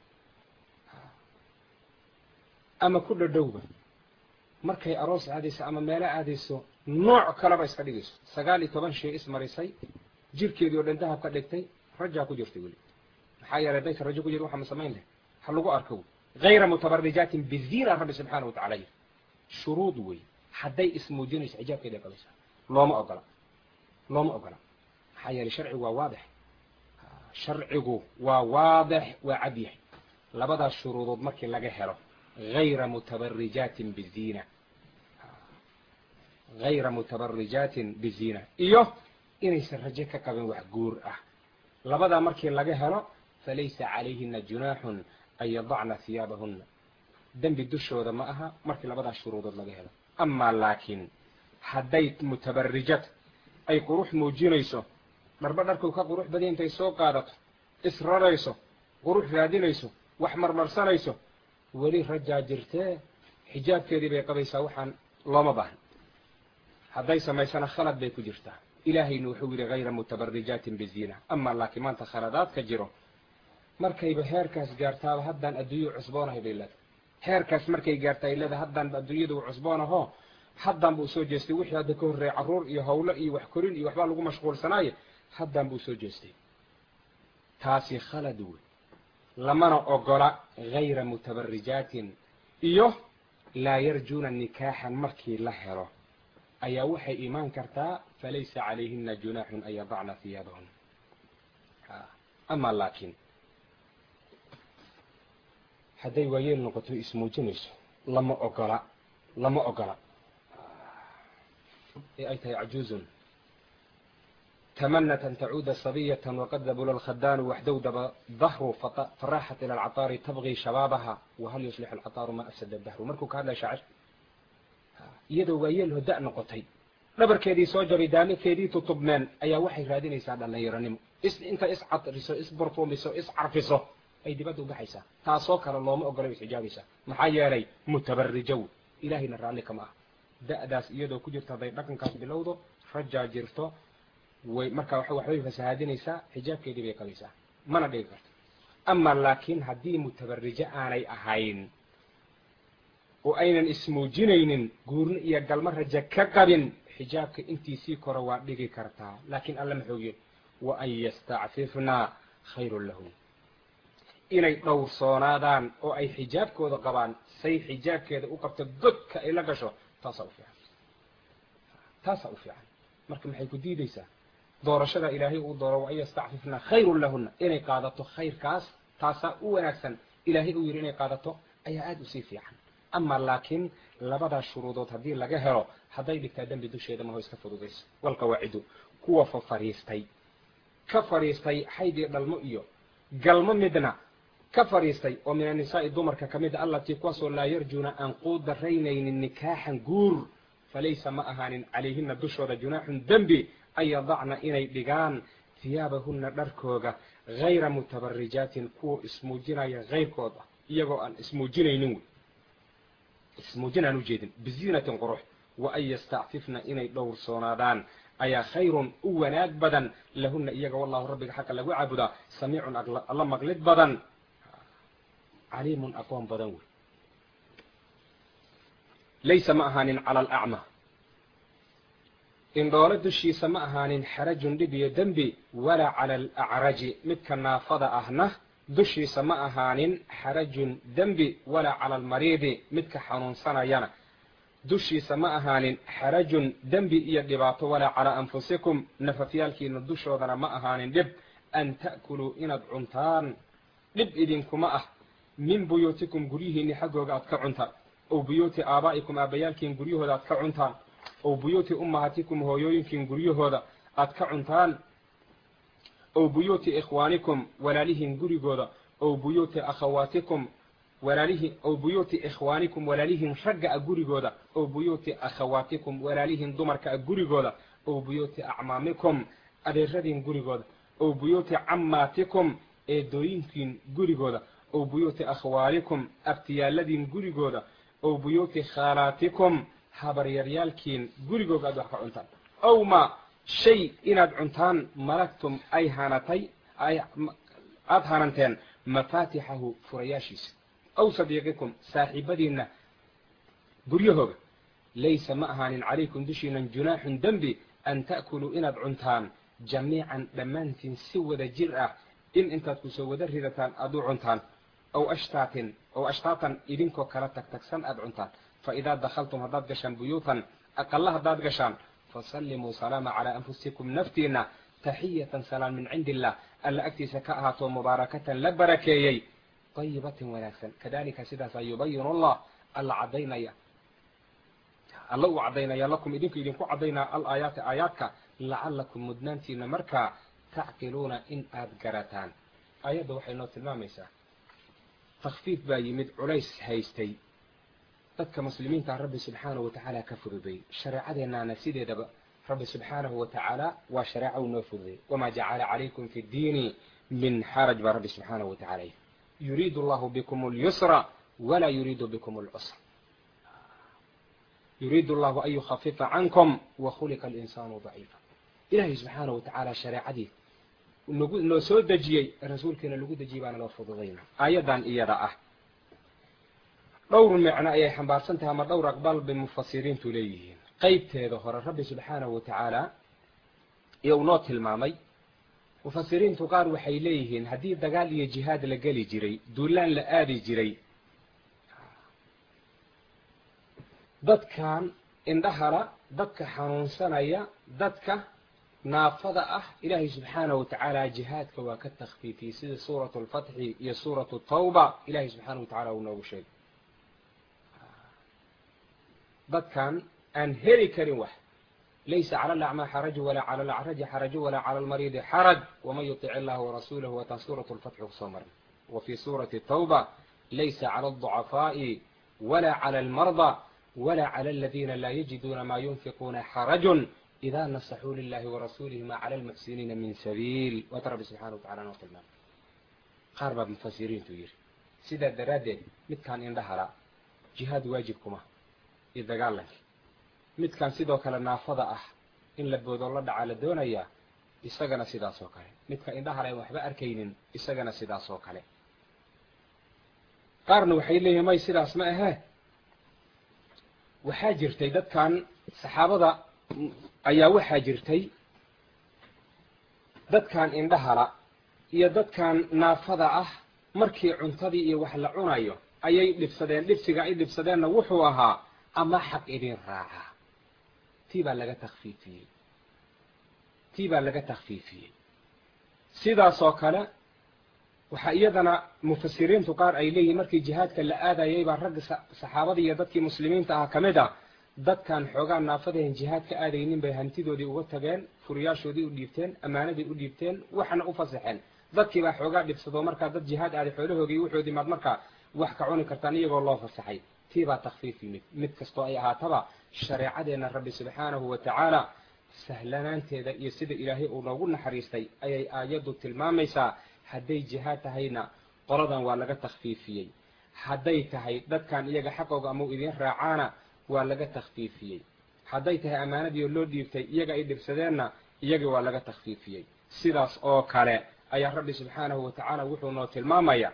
ama ku dhadhowba markay aroos aadayso ama meelo aadayso nooc kaleba iska dhigayso sagaal iyo toban shay ismarisay jirkeedii oo dhan dahab ka dhigtay rajaa ku jirtay weli maxaa yeelay dayka rajo ku jir waxaa ma samayn leh ha lagu arko hayra mutabarijaatin biziina rabbi subxaana watacala yiri shuruud wey hadday ismuujinayso xijaabkeeday qabaysaa looma ogola looma ogola maxaa yeelay sharcigu waa waadix sharcigu waa waadix waa cad yahay labadaas shuruudood markii laga helo hayra mutabarijaatin biziina hayra mutabarijaatin biziina iyo inaysan rajo ka qabin wax guur ah labadaa markii laga helo falaysa calayhina junaaxun an yadacna hiyaabahuna dembi dushooda ma aha markii labadaas shuruudood laga helo amaa laakiin hadday mutabarijad ay qurux muujinayso dharba dharku ka qurux badiya intay soo qaadato israrayso qurux raadinayso wax marmarsanayso weli rajaa jirtee xijaabkeedii bay qabaysaa waxaan looma baahan hadday samaysana khalad bay ku jirtaa ilaahayna wuxuu yidhi hayra mutabarijaatin biziina amaa laakiin maanta khaladaadka jiro markayba heerkaas gaartaaba haddaan adduunya cusboonahay bay leedahay heerkaas markay gaarta ay leedahay haddaanba adduunyada u cusboonaho haddaan buu soo jeestay wixii hadda ka horreeyay carruur iyo hawlo iyo wax korin iyo waxbaa lagu mashquulsanaaye haddaan buu soo jeestay taasi khalad wey lamana ogola hayra mutabarijaatin iyo laa yarjuuna nikaaxan markii la helo ayaa waxay imaan kartaa falaysa calayhina junaaxun an yadacna hiyaabahun ama laakiin hadday waayeel noqoto ismuujinayso lama ogola lama ogola ee ay tahay cajuuzun tamanat an tacuuda sabiyatan waqad dabula alkhadaanu waxdowdaba dahru faraaxat ila alcataari tabgii shabaabaha wahal yuslixu alcataaru ma afsada dahru markuu ka hadlaya shaacir iyadoo waayeel hoda noqotay dhabarkeedii soo jabay daamakeedii tutubmeen ayaa waxay raadinaysaa dhallinyaronimo is inta iscadriso isburfuumiso iscarfiso ay dibadda ubaxaysaa taasoo kale looma ogolo isxijaabaysaa maxaa yeelay mutabarijow ilaahayna raalli kama ah da-daas iyadoo ku jirta hadday dhaqankaas bilowdo rajaa jirto way markaa waxbay fasahaadinaysaa xijaabkeedii bay qabaysaa mana dhigi karto ama laakiin haddii mutabarijo aanay ahayn oo aynan ismuujinaynin guurno iyo galmo raja ka qabin xijaabka intiisii kore waa dhigi kartaa laakiin alla ma xoogiyo wa an yastacfifna khayrun lahum inay dhowrsoonaadaan oo ay xijaabkooda qabaan say xijaabkeeda u qabto godka ay la gasho taasaa u fiican taasaa u fiican marka maxay ku diidaysaa doorashada ilaahay uu dooro wa an yastacfifna khayrun lahuna inay qaadato khayrkaas taasaa u wanaagsan ilaahay uu yidhi inay qaadato ayaa aada usii fiican ama laakiin labadaas shuruudood haddii laga helo hadday dhigtaa dembi dusheeda maho iska fududayso walqawaacidu kuwa fa fadhiistay ka fadhiistay xayd iyo dhalmo iyo galmo midna ka fadhiistay oo min annisaa'i dumarka ka mid a allatii kuwaasoo laa yarjuuna aan quudaraynaynin nikaaxan guur falaysa ma ahaanin calayhina dushooda junaaxun dembi an yadacna inay dhigaan hiyaabahunna dharkooga hayra mutabarijaatin kuwa ismuujinaya hayrkooda iyagoo aan ismuujinaynin wey ismuujin aan ujeedin biziinatin qurux wa an yastacfifna inay dhowrsoonaadaan ayaa khayrun u wanaag badan lahuna iyaga wallahu rabbiga xaqa lagu caabudaa samiicun alla maqlid badan caliimun aqoon badan wey laysa ma ahaanin cala alacma indhoole dushiisa ma ahaanin xarajun dhib iyo dembi walaa cala alacraji midka naafada ahna dushiisa ma ahaanin xarajun dembi walaa cala almariidi midka xanuunsanayana dushiisa ma ahaanin xarajun dembi iyo dhibaato walaa calaa anfusikum nafafyaalkiina dushoodana ma ahaanin dhib an ta'kuluu inaad cuntaan dhib idinkuma ah min buyuutikum guryihiinni xaggooga aad ka cuntaan ow buyuuti aabaa'ikum aabbayaalkiin guryahooda aad ka cuntaan ow buyuuti ummahatikum hooyooyinkiin guryahooda aad ka cuntaan ow buyuuti ikhwaanikum walaalihiin gurigooda ow buyuuti akhawaatikum walaalihi ow buyuuti ikhwaanikum walaalihiin ragga a gurigooda ow buyuuti akhawaatikum walaalihiin dumarka a gurigooda ow buyuuti acmaamikum adeeradiin gurigooda ow buyuuti cammaatikum eedooyinkiin gurigooda ow buyuuti akhwaalikum abtiyaaladiin gurigooda ow buyuuti khaalaatikum habaryaryaalkiin gurigooga aad wax ka cuntaan ow ma shay inaad cuntaan malagtum ay hanatay ay aada hananteen mafaatixahu furayaashiisa ow sadiiqikum saaxiibadiinna guryahooga laysa ma ahaanin calaykum dushiinan junaaxun dembi an ta'kuluu inaad cuntaan jamiican dhammaantiin si wada jir ah in intaad kusoo wada ridataan aad u cuntaan ow ashtaatin ow ashtaatan idinkoo kala tagtagsan aad cuntaan fa idaa dakhaltum haddaad gashaan buyuutan aqalla haddaad gashaan fasallimuu salaama calaa anfusikum naftiina taxiyatan salaam min cindi illah alla agtiisa ka ahaatoo mubaarakatan la barakeeyey dayibatin wanaagsan kadalika sidaasaa yubayinu allah alla caddaynaya alla uu caddaynaya lakum idinku idinku caddaynaa al aayaati aayaadka lacalakum mudnaantiina markaa tacqiluuna in aad garataan aayadda waxay noo tilmaamaysaa takfiif baa yimid culays haystay dadka muslimiinta rabbi subxaanahu watacaala ka fududay shareecadeennaana sideedaba rabbi subxaanahu watacaala waa shareeca uu noo fududay wamaa jacala calaykum fi ddiini min xaraj baa rabbi subxaanahu watacala yuriidu allahu bikum اlyusra walaa yuriidu bikum اlcusra yuriidu allahu an yukhafifa cankum wakhuliqa alinsaanu daciifa ilaahay subxaanahu watacaala shareecadii nagu noo soo dejiyey rasuulkiina lagu dejiyey baana loo fududayna aayaddan iyada ah dhowr micno ayay xambaarsan tahay ama dhowr aqbal bay mufasiriintu leeyihiin qeybteeda hore rabbi subxaanahu watacaala iyo uu noo tilmaamay mufasiriintu qaar waxay leeyihiin haddii dagaal iyo jihaad la geli jiray duulaan la aadi jiray dadkan indhahala dadka xanuunsanaya dadka naafada ah ilaahay subxaanahu watacaala jihaadka waa ka takfiifiyey sida suuratu lfatxi iyo suuratu tawba ilahay subxaanahu watacala uu noogu sheegay dadkan aan heli karin wax laysa cala alacmaa xaraju walaa cala alacraji xaraju walaa cala almariidi xaraj waman yutic illaha warasuulahu wataan suuratu lfatxi kusoo marnay wa fii suurati tawba laysa cala alضucafaa'i walaa cala almarda walaa cala aladiina laa yajiduuna maa yunfiquuna xarajun ida nasaxuu lilahi warasuulihi ma cala almuxsiniina min sabiil waata rabbi subxana watacala noo tilmaamay qaar baa mufasiriintu yidhi sidaa daraaddeed midkaan indhahala jihaad waajib kuma iyo dagaalanka midkaan sidoo kale naafada ah in la boodoo la dhacaa la doonayaa isagana sidaas oo kale midka indhahala aan waxba arkaynin isagana sidaas oo kale qaarna waxay leeyihin may sidaas ma ahee waxaa jirtay dadkan saxaabada ayaa waxaa jirtay dadkan indhahala iyo dadkan naafada ah markii cuntadii iyo wax la cunayo ayay dhibsadeen dhibsiga ay dhibsadeenna wuxuu ahaa ama xaq idin raacaa tii baa laga takfiifiyey tii baa laga takfiifiyey sidaasoo kale waxaa iyadana mufasiriintu qaar ay leeyihin markii jihaadka la aadayay baa ragga saxaabada iyo dadkii muslimiinta ah ka mid ah dadkan xoogaa naafadahen jihaad ka aadaynin bay hantidoodii uga tageen furiyaashoodii u dhiibteen ammaanadii u dhiibteen waxna u fasaxeen dadkii baa xoogaa dhibsadoo markaa dad jihaad aaday xoolahoogii wuxoodii maad markaa wax ka cuni kartaan iyagoo loo fasaxay tii baa takfiif yimid mid kastoo ay ahaataba shareecadeenna rabbi subxaanahu wa tacaala sahlanaanteeda iyo sida ilaahay uu noogu naxariistay ayay aayaddu tilmaamaysaa hadday jihaad tahayna qoladan waa laga takfiifiyey hadday tahay dadkan iyaga xaqooga amau idiin raacaana waa laga takfiifiyey hadday tahay ammaanadii oo loo dhiibtay iyaga ay dhibsadeenna iyagii waa laga takfiifiyey sidaas oo kale ayaa rabbi subxaanahu wa tacaala wuxuu noo tilmaamayaa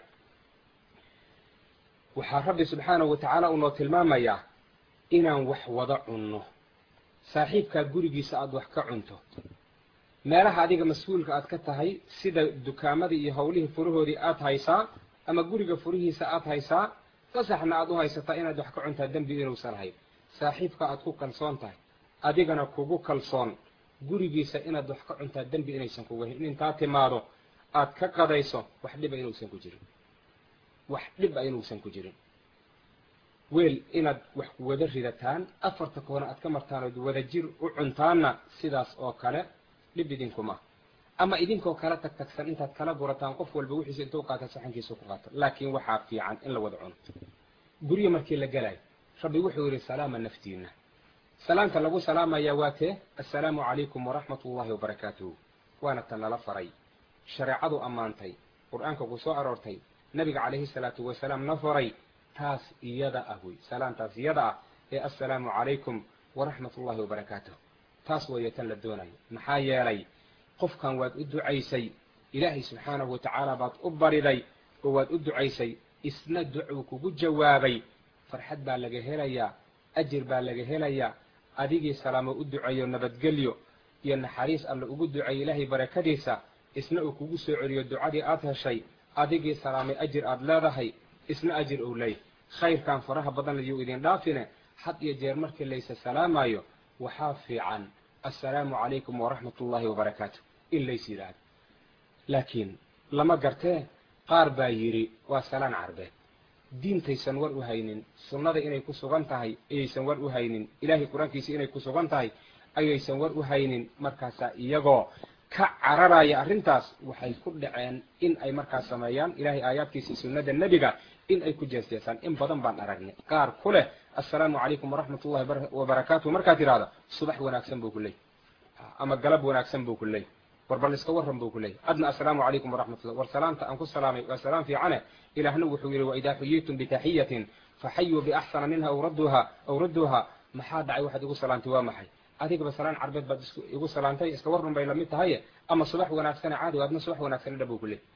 waxaa rabbi subxaanahu wa tacaala uu noo tilmaamayaa inaan wax wada cunno saaxiibkaad gurigiisa aada wax ka cunto meelaha adiga mas-uulka aad ka tahay sida dukaamadii iyo howlihii furahoodii aad haysaa ama guriga furihiisa aad haysaa fasaxna aad u haysataa inaad wax ka cuntaa dembi inuusan hayn saaxiibka aad ku kalsoon tahay adigana kugu kalsoon gurigiisa inaad wax ka cuntaa dembi inaysan kuga hayn intaa timaado aad ka qadayso wax dhiba inuusan ku jirin wax dhiba inuusan ku jirin weel inaad wax wada ridataan afarta koona aad ka martaan ood wada jir u cuntaanna sidaas oo kale dhib idinkuma ama idinkoo kala tag tagsan intaad kala gurataan qof walba wixiisa intuu qaata saxankiisa ku qaato laakiin waxaa fiican in la wada cuno guryo markii la gelayo rabbi wuxuu yidhi salaama naftiina salaamta lagu salaamayaa waa tee assalaamu calaykum waraxmat ullahi wabarakaatuhu waana tan lala faray shareecadu ammaantay qur-aanka ku soo aroortay nabiga calayhi salaatu wasalaam na faray taas iyada ah wey salaamtaas iyada ah ee assalaamu calaykum waraxmat ullahi wabarakaatuh taas weeye tan la doonayo maxaa yeelay qofkan waad u ducaysay ilaahay subxaanahu watacaala baad u bariday oo waad u ducaysay isna ducuu kugu jawaabay farxad baa laga helayaa ajir baa laga helayaa adigii salaamo u duceeyo nabadgelyo iyo naxariis alle ugu duceeyo ilaahay barakadiisa isna uu kugu soo celiyo ducadii aad heshay adigii salaamay ajir aad leedahay isna ajir ou leeyahy khayrkan faraha badan layuu idin dhaafine had iyo jeer markii laysa salaamayo waxaa fiican assalaamu calaykum waraxmat ullaahi wabarakaatu in lays yidhaahdo laakiin lama gartee qaar baa yidhi waa salaan carbeed diintaysan war u haynin sunnada inay ku sugan tahay ayaysan war u haynin ilaahay qur-aankiisa inay ku sugan tahay ayaysan war u haynin markaasaa iyagoo ka cararaya arrintaas waxay ku dhaceen in ay markaas sameeyaan ilaahay aayaadkiisa sunnada nebiga in ay ku jeesjeesaan in badan baan aragnay qaar ku leh assalaamu calaykum waraxmat ullahi wabarakaatuh markaad tidhahdo subax wanaagsan buu ku leey ama galab wanaagsan buu ku leey war bal iska warran buu ku leeyay adna assalaamu calaykum waraxmatullah war salaamta aan ku salaamay waa salaam fiicane ilaahna wuxuu yidhi waidaa xuyiitum bitaxiyatin faxayuu biaxsana minha aw radduuha aw radduuha maxaa dhacay waxaad igu salaamtay waa maxay adigaba salaan carbeed baad igu salaantay iska warrun bay lamid tahaye ama subax wanaagsane caadi adna subax wanaagsan dha buu ku leey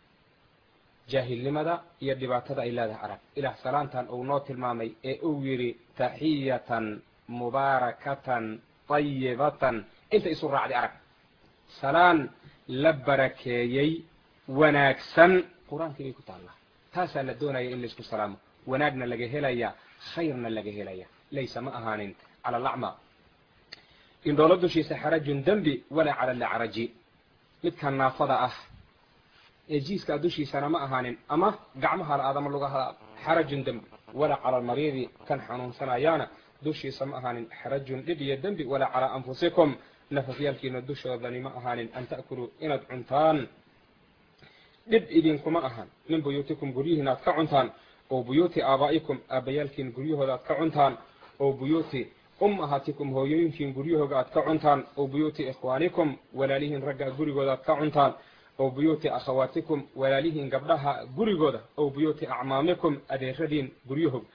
jaahilnimada iyo dhibaatada ay leedahay arag ilaah salaantan uu noo tilmaamay ee uu yidhi taxiyatan mubaarakatan ayibatan inta isu raacday arag salaan la barakeeyey wanaagsan qur-aankii bay ku taallaa taasaa la doonaya in laysku salaamo wanaagna laga helaya khayrna laga helaya laysa ma ahaanin cala alacma indhoolo dushiisa xarajun dembi walaa cala alacraji midkan naafada ah ee jiiskaa dushiisana ma ahaanin ama gacmaha la aadama lugaha xarajun dembi walaa cala almariidi kan xanuunsanayaana dushiisa ma ahaanin xarajun dhib iyo dembi walaa calaa anfusikum nafafyaalkiina dushoodani ma ahaanin an ta'kuluu inaad cuntaan dhib idinkuma ahan min buyuutikum guryihiina aad ka cuntaan oo buyuuti aabaa'ikum aabbayaalkiin guryahooda aad ka cuntaan oo buyuuti ummahatikum hooyooyinkiin guryahooga aad ka cuntaan oo buyuuti ikhwaanikum walaalihiin ragga gurigooda aad ka cuntaan oo buyuuti akhawaatikum walaalihiin gabdhaha gurigooda oo buyuuti acmaamikum adeeradiin guryahooga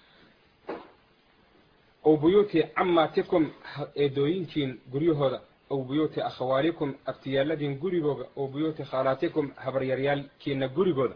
oo buyuuti cammaatikum eedooyinkiin guryahooda oo buyuuti akhawaalikum aftiyaaladiin gurigooda oo buyuuti khaalaatikum habaryaryaalkiina gurigooda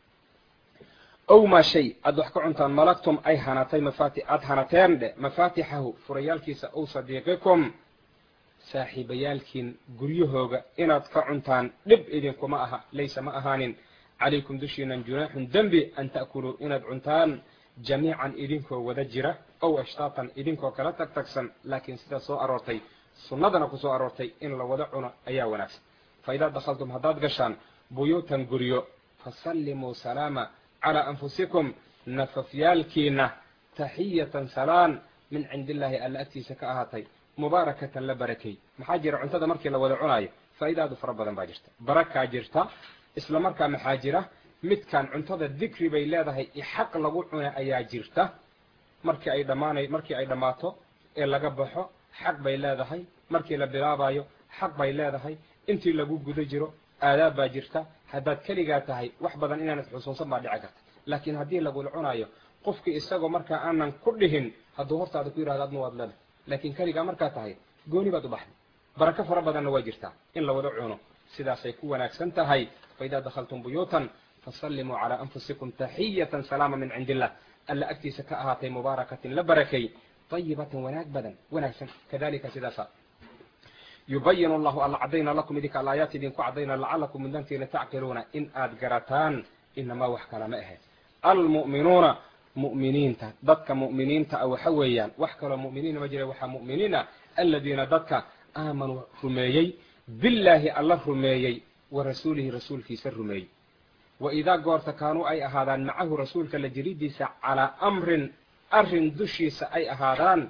ow maa shay aad wax ka cuntaan malagtum ay hanatay mafaati aada hanateen dhe mafaatixahu furayaalkiisa ow sadiiqikum saaxiibayaalkiin guryahooga inaad ka cuntaan dhib idinkuma aha laysa ma ahaanin calaykum dushiinan junaaxun dembi an ta'kuluu inaad cuntaan jamiican idinkoo wada jira ow ashtaatan idinkoo kala tag tagsan laakiin sidaa soo aroortay sunnadana ku soo aroortay in la wada cuno ayaa wanaagsan fa idaa dakhaltum haddaad gashaan buyuutan guryo fasallimuu salaama calaa anfusikum nafafyaalkiina taxiyatan salaan min cindi illaahi alla agtiisa ka ahaatay mubaarakatan la barakay maxaa jira cuntada markii la wada cunaayo faa'iidaadu fara badan baa jirta barakaa jirta isla markaa maxaa jira midkaan cuntada dikri bay leedahay ixaq lagu cuna ayaa jirta markii ay dhammaanay markii ay dhammaato ee laga baxo xaq bay leedahay markii la bilaabayo xaq bay leedahay intii lagu guda jiro aadaab baa jirta haddaad keligaa tahay wax badan inaanad xusuusan baa dhici karta laakiin haddii lagula cunaayo qofkii isagoo markaa aanan ku dhihin hadduu hortaada ku yidhahdo adna waad leedahay laakiin keligaa markaa tahay gooni baad u baxday barako fara badanna waa jirtaa in la wada cuno sidaasay ku wanaagsan tahay faidaa dakhaltum buyuutan fasallimuu calaa anfusikum taxiyatan salaama min cindi illah alla agtiisa ka ahaatay mubaarakatin la barakay ayibatan wanaag badan wanaagsan kadalika sidaasa yubayin allahu alla cadayna lakum idinka alaayaat idinku cadayna lacalakum mudantiina tacqiluuna in aad garataan inamaa wax kala ma ahe almu'minuuna mu'miniinta dadka mu'miniinta a waxa weeyaan wax kaloo mu'miniina ma jira waxaa mu'miniina aladiina dadka aamanuu rumeeyey billaahi alla rumeeyey wa rasuulihi rasuulkiisa rumeeyey wa idaa goorta kaanuu ay ahaadaan macahu rasuulka la jiridiisa calaa amrin arrin dushiisa ay ahaadaan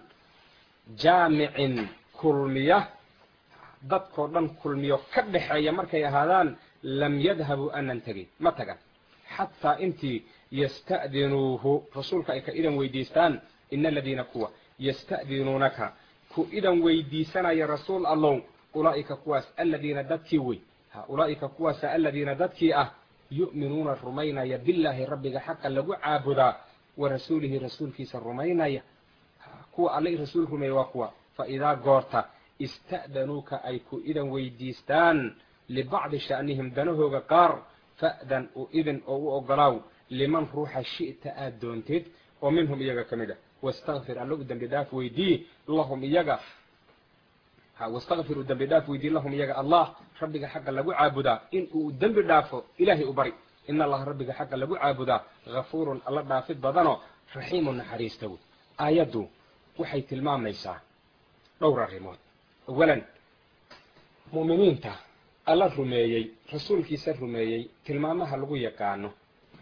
jaamicin kulmiya dadkoo dhan kulmiyo ka dhexeeya markay ahaadaan lam yadhabuu anan tegin ma tagan xataa intii yasta'dinuuhu rasuulka ay ka idan weydiistaan ina aladiina kuwa yasta'dinuunaka ku idan weydiisanaya rasuul allow ulaa'ika kuwaas aladiina dadkii wey ha ulaa'ika kuwaasa aladiina dadkii ah yu'minuuna rumaynaya billaahi rabbiga xaqa lagu caabudaa wa rasuulihi rasuulkiisa rumaynaya kuwa alla rasuul rumeeya waa kuwa fa idaa goorta ista'danuuka ay ku idan weydiistaan libacdi sha'nihim danahooga qaar fa'dan u idin oo u ogolaaw liman ruuxa shi'ta aad doontid oo minhum iyaga ka mid ah wastakfir alla u dembi dhaaf weydii lahum iyaga wastakfir u dembi dhaaf weydii lahum iyaga allah rabbiga xagga lagu caabudaa in uu dembi dhaafo ilaahay u bari in allaha rabbiga xagga lagu caabudaa hafuurun alla dhaafid badanoo raxiimun naxariista wey aayaddu waxay tilmaamaysaa dhowr arrimood awalan mu'miniinta alla rumeeyey rasuulkiisa rumeeyey tilmaamaha lagu yaqaano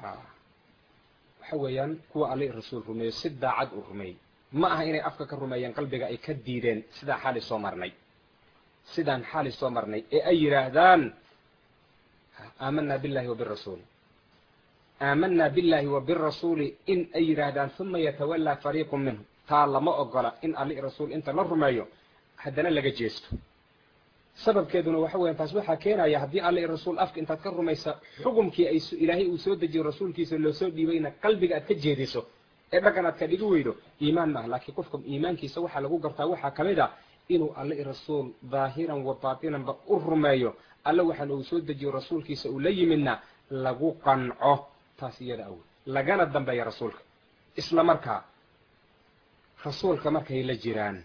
waxa weeyaan kuwa alla rasuul rumeeyo si daacad u rumeeyey ma aha inay afka ka rumeeyeen qalbiga ay ka diideen sidaa xaali soo marnay sidaan xaali soo marnay ee ay yidhaahdaan aamanaa billahi wa birasuuli aamanaa billahi wa birasuuli in ay yidhaahdaan uma yatawallaa fariiqun minhum taa lama ogola in alli rasuul inta la rumeeyo haddana laga jeesto sababkeeduna waxa weyan taas waxaa keenaya haddii alla i rasuul afka intaad ka rumaysa xukumkii ay ilaahay uu soo dejiyo rasuulkiisa loo soo dhiibayna qalbiga aad ka jeediso ee dhaqan aad ka dhigi weydo iimaan maaha laakiin qofka iimaankiisa waxaa lagu gartaa waxaa ka mid a inuu alla i rasuul daahiran wa baatinanba u rumeeyo alle waxaana uu soo dejiyo rasuulkiisa uu la yimidna lagu qanco taas iyada awey lagana dambeeya rasuulka isla markaa rasuulka markay la jiraan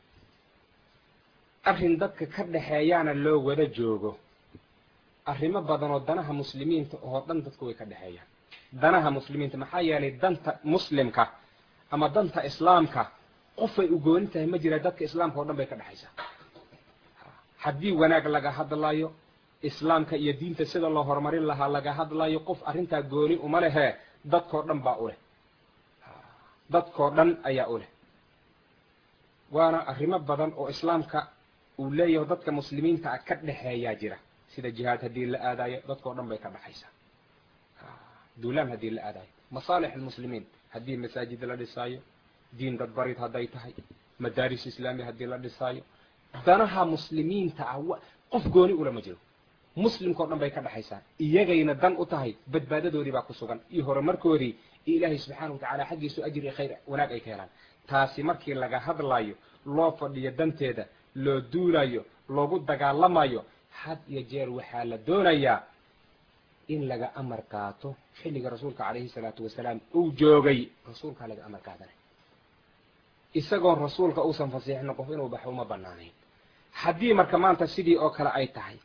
arrin dadka ka dhexeeyaana loo wada joogo arrimo badan oo danaha muslimiinta oo dhan dadku way ka dhexeeyaan danaha muslimiinta maxaa yeelay danta muslimka ama danta islaamka qofay u gooni tahay ma jira dadka islaamka oo dhan bay ka dhexaysaa haddii wanaag laga hadlayo islaamka iyo diinta sida loo horumarin lahaa laga hadlayo qof arrintaa gooni uma lehe dadkoo dhan baa u leh dadkoo dhan ayaa u leh waana arrimo badan oo islaamka uu leeyaho dadka muslimiinta ah ka dhexeeyaa jira sida jihaad haddii la aadayo dadkao dhan bay ka dhexaysaa duulaan haddii la aadayo masaalix almuslimiin haddii masaajid la dhisaayo diin dadbarid hadday tahay madaaris islaami haddii la dhisaayo danaha muslimiinta ah qof gooni ulama jiro muslimkao dhan bay ka dhexaysaa iyagayna dan u tahay badbaadadoodii baa ku sugan iyo horumarkoodii iyo ilaahay subxaana wa tacala xaggiisu ajir iyo khayr wanaag ay ka helaan taasi markii laga hadlayo loo fadhiyo danteeda loo duulayo loogu dagaalamayo had iyo jeer waxaa la doonayaa in laga amar qaato xilliga rasuulka calayhi salaatu wasalaam uu joogay rasuulkaa laga amar qaadanay isagoon rasuulka uusan fasiixin qof inuu baxo uma banaanayn haddii marka maanta sidii oo kale ay tahay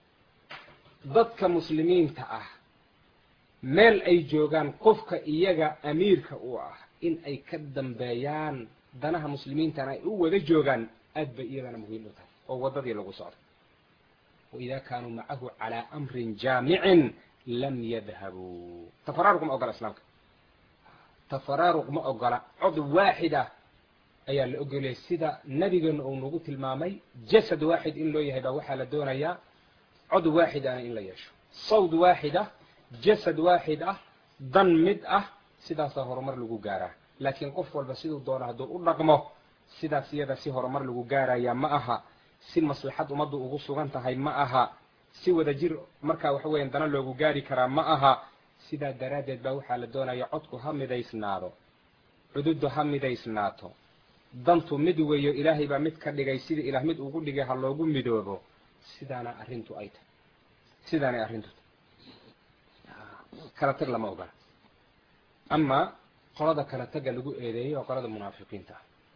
dadka muslimiinta ah meel ay joogaan qofka iyaga amiirka u ah in ay ka dambeeyaan danaha muslimiintana ay u wada joogaan aad bay iyadana muhiim u tahay oo waddadii lagu socdo waidaa kaanuu macahu calaa amrin jaamicin lam yadhabuu tafaraaruq ma ogola islaamka tafaraaruq ma ogola cod waaxid ah ayaa la ogoliyay sida nabigeena uu nagu tilmaamay jasad waaxid in loo yahay baa waxaa la doonayaa cod waaxid ana in la yeesho sawd waaxid ah jasad waaxid ah dan mid ah sidaasaa horumar lagu gaaraa laakiin qof walba siduu doono hadduu u dhaqmo sidaas iyada si horumar lagu gaaraya ma aha si maslaxad ummaddu ugu sugan tahay ma aha si wada jir markaa waxa weeyaan dana loogu gaari karaa ma aha sidaa daraaddeed baa waxaa la doonaya codku ha midaysnaado cududdu ha midaysnaato dantu mid weeyo ilaahay baa mid ka dhigay sida ilaah mid ugu dhigay ha loogu midoobo sidaana arrintu ay tahay sidaanay arrintu tahay kala tag lama ogola amaa qolada kala taga lagu eedeeyay oo qolada munaafiqiinta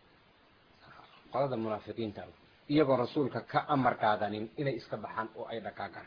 ah qolada munaafiqiinta ah iyagoo rasuulka ka amar qaadanin inay iska baxaan oo ay dhaqaaqaan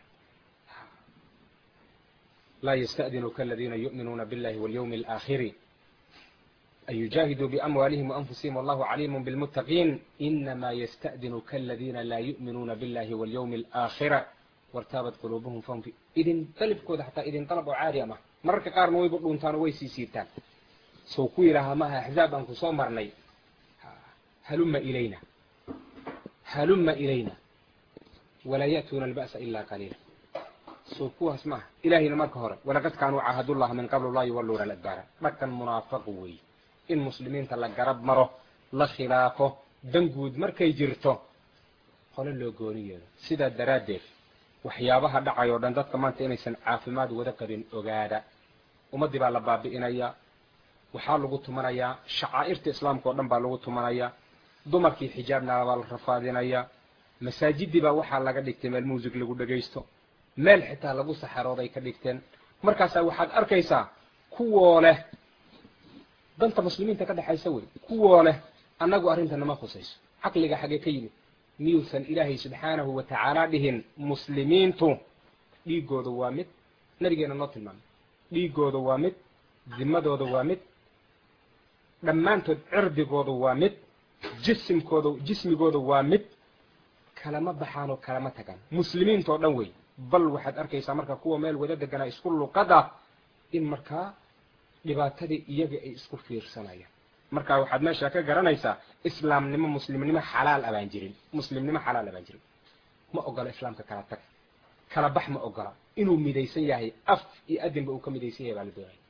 laa yasta'dinuka aladiina yu'minuuna biاllahi walyawmi alaakhiri an yujaahiduu biamwaalihim waanfusihim wallahu caliimun bilmuttaqiin inamaa yasta'dinuka aladiina laa yu'minuuna biاllahi walyawmi alaakhira wartaabat quluubuhum fahum fi idin dalibkooda xataa idin dalab oo caadi ama mararka qaarna wayba dhuuntaan oo way sii siirtaan sow ku yidhaahaa maaha axzaab aan ku soo marnay halumma ilayna halumma ilayna walaa ya'tuuna alba'sa ilaa qaliila sow kuwaas maaha ilaahayna marka hore walaqad kaanuu caahadullaha min qablu laa yuwalluuna aladbaara dhaqan munaafaqu weeye in muslimiinta la garab maro la khilaafo dan guud markay jirto qole loo gooni yeedo sidaa daraaddeed waxyaabaha dhacay oo dhan dadka maanta inaysan caafimaad wada qabin ogaada ummaddii baa la baabi'inayaa waxaa lagu tumanayaa shacaa'irta islaamka oo dhan baa lagu tumanayaa dumarkii xijaabna baa la rafaadinayaa masaajidii baa waxaa laga dhigtay meel muusig lagu dhegaysto meel xitaa lagu saxarooday ka dhigteen markaasaa waxaad arkaysaa kuwoo leh danta muslimiinta ka dhexaysa wey kuwoo leh annagu arrinta nama khusayso caqliga xagee ka yimid miyuusan ilaahay subxaanahu wa tacaala dhihin muslimiintu dhiigooda waa mid nabigeena noo tilmaamay dhiigooda waa mid dimadooda waa mid dhammaantood cirdigooda waa mid jisimkooda jismigooda waa mid kalama baxaanoo kalama tagaan muslimiintoo dhan wey bal waxaad arkaysaa marka kuwa meel wada deganaa isku luqada in markaa dhibaatadii iyaga ay isku fiirsanayaan marka waxaad meesha ka garanaysaa islaamnimo muslimnimo xalaal abaan jirin muslimnimo xalaal abaan jirin ma ogola islaamka kala tag kala bax ma ogola inuu midaysan yahay af iyo adinba uu ka midaysan yahay baa la doonaya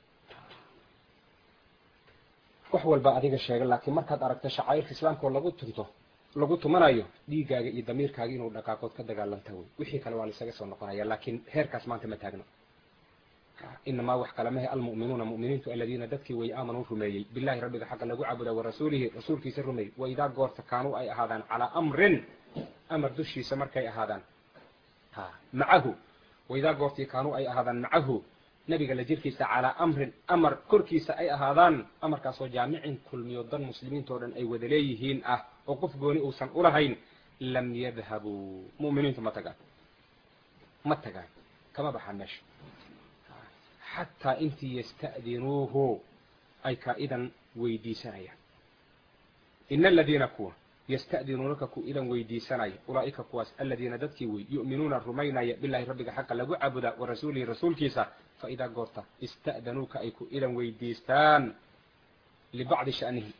wax walba adiga sheega laakiin markaad aragto shacairka islaamka oo lagu tunto lagu tumanayo dhiigaaga iyo damiirkaaga inuu dhaqaaqood ka dagaalanta wey wixii kale waa la isaga soo noqonaya laakiin heerkaas maanta ma taagno inamaa wax kale mahe almu'minuuna mu'miniintu aladiina dadkii way aamanuu rumeeyey billahi rabbiga xaqa lagu caabuda wa rasuulihi rasuulkiisa rumeeyey wa idaa goorta kaanuu ay ahaadaan calaa amrin amar dushiisa markay ahaadaan ha macahu wa idaa goortii kaanuu ay ahaadaan macahu nabiga la jirkiisa calaa amrin amar korkiisa ay ahaadaan amarkaasoo jaamicin kulmiyo dan muslimiintao dhan ay wada leeyihiin ah oo qof gooni uusan ulahayn lam yadhabuu mu'miniintu ma tagaan ma tagaan kama baxaan meesha xataa intii yasta'dinuuhu ay kaa-idan weydiisanayaan ina aladiina kuwa yasta'dinuunaka ku idan weydiisanaya ulaa'ika kuwaas aladiina dadkii wey yu'minuuna rumaynaya bilahi rabbiga xaqa lagu caabudaa wa rasuulihi rasuulkiisa fa idaa goorta ista'danuuka ay ku idan weydiistaan libacdi sha'nihi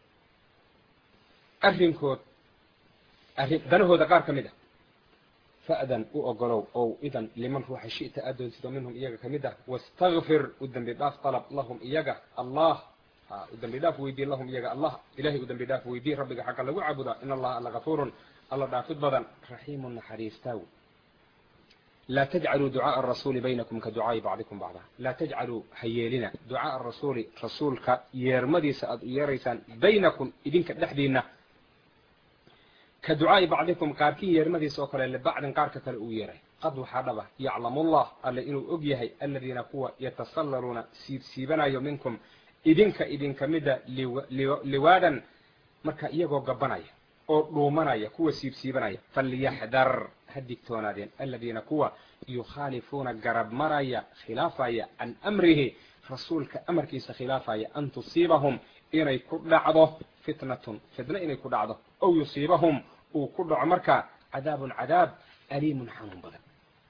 arrinkood arrin danahooda qaar ka mid ah fa'dan u ogolow ow idan liman ruuxa shi'ta aad doontido minhum iyaga ka mid ah wastakfir u dembi dhaaf dalab lahum iyaga allah u dembi dhaaf weydii lahum iyaga allah ilahay u dembi dhaaf weydii rabbiga xaqa lagu caabudaa in allaha alla gafuurun alla dhaafid badan raxiimun naxariistaaw laa tajcaluu ducaaءa arasuuli baynakum ka ducaa'i bacdikum bacda laa tajcaluu ha yeelina ducaaءa arasuuli rasuulka yeermadiisa aad u yeeraysaan baynakum idinka dhexdiinna ka ducaa'i bacdikum qaarkii yeermadiisa oo kale libacdin qaarka kale uu yeeray qad waxaa dhaba yaclamullah alle inuu og yahay aladiina kuwa yatasallaluuna siibsiibanayo minkum idinka idinka mida liwaadan marka iyagoo gabanaya oo dhuumanaya kuwa siibsiibanaya falyaxdar ha digtoonaadeen aladiina kuwa yukhaalifuuna garab maraya khilaafaya can amrihi rasuulka amarkiisa khilaafaya an tusiibahum inay ku dhacdo fitnatun fitno inay ku dhacdo ow yusiibahum uu ku dhaco marka cadaabun cadaab aliimun xanuun badan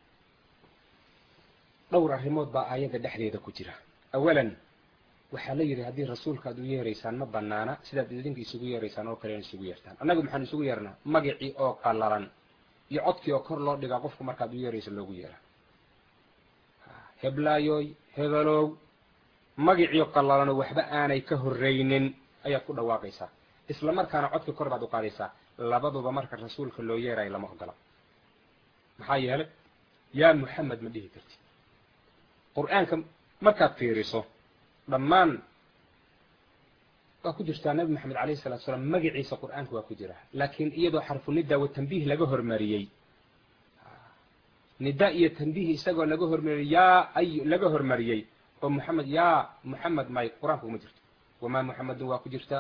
dhowr arrimood baa aayadda dhexdeeda ku jira awalan waxaa la yidhi haddii rasuulka aad u yeeraysaan ma banaana sidaad idinka isugu yeeraysaan oo kale isugu yeertaan annagu maxaan isugu yeernaa magacii oo qallalan iyo codkii oo kor loo dhigaa qofku markaad u yeerayso loogu yeeraa heblaayoy hebelow magaciio qallalanoo waxba aanay ka horraynin ayaad ku dhawaaqaysaa isla markaana codka kor baad u qaadaysaa labaduba marka rasuulka loo yeerayo lama ogola maxaa yeelay yaa muxamed ma dhihi karti qur-aanka markaad fiiriso dhammaan waa ku jirtaa nabi maxamed alayh salatu salaam magaciisa qur-aanka waa ku jira laakiin iyadoo xarfu nida wa tanbiih laga hormariyey nida iyo tanbiih isagoo laga hormariyey yaa ay laga hormariyey oo muxamed yaa muxamed may qur-aanka uma jirto wamaa muxamedun waa ku jirta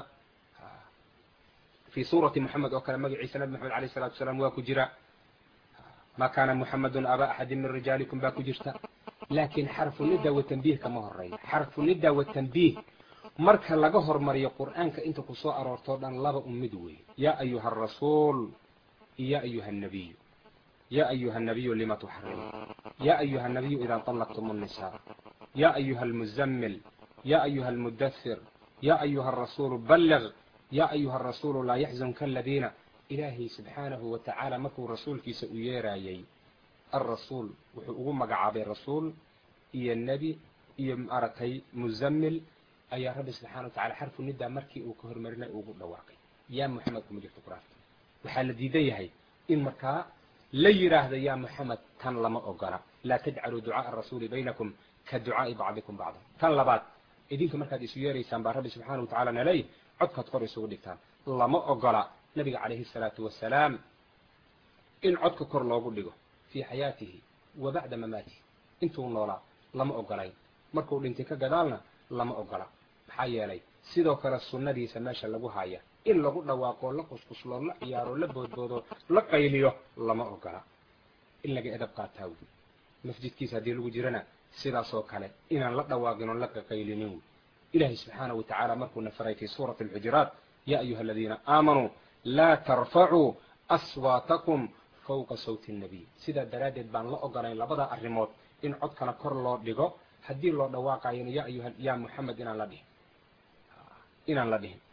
fi suurati muxamed oo kale magaciisa nabi maxamed alayh salatu salaam waa ku jira ma kana muxamedun aba axadin min rijaalikum baa ku jirta laakiin xarfu nida wa tanbiih kama horeeyo xarfu nida wa tanbiih marka laga hormariyo qur'aanka inta ku soo aroortoo dhan laba ummid weeye yaa ayuha arasuul iyo ya ayuha annabiyu ya ayuha annabiyu lima tuxarimu ya ayuha annabiyu idaa طalaqtum الnisaa ya ayuha almuzammil ya ayuha almudathir ya ayuha arasuulu balliq ya ayuha arasuulu laa yaxzunka aladiina ilaahay subxaanahu wa tacaala markuu rasuulkiisa u yeeraayey alrasuul wuxuu ugu magacaabay rasuul iyo nebi iyo maaragtay muzammil ayaa rabbi subxana wa tacala xarfu nida markii uu ka hormarinay ugu dhawaaqay yaa muxamed kuma jirto qur-aanka waxaa la diidan yahay in markaa la yidhaahdo yaa muxamed tan lama ogola laa tajcaluu ducaaءa arasuuli baynakum ka ducaa'i bacdikum bacda tan labaad idinka markaad isu yeeraysaan baa rabbi subxaana wa tacala naley codkaad kor isugu dhigtaan lama ogola nabiga calayhi الsalaatu wasalaam in codka kor loogu dhigo fii xayaatihi wa bacda mamaatihi intuu noolaa lama ogolayn markuu dhintay ka gadaalna lama ogola maxaa yeelay sidoo kale sunnadiisa meesha lagu haya in lagu dhawaaqoo la qusqusloo la ciyaaroo la boodboodo la qayliyo lama ogola in laga edab qaataa wey masjidkiisa haddii lagu jirana sidaasoo kale inaan la dhawaaqin oon la qaqaylinin wey ilahay subxaanaه wa tacaala markuuna faray fi suurati اlxujuraat ya ayuha aladiina aamanuu laa tarfacuu aswaatakum fawqa sawti الnabiy sidaa daraaddeed baan la ogolayn labada arrimood in codkana kor loo dhigo haddii loo dhawaaqayona ya ayuha ya muxamed inaan la dhihin inaan la dhihin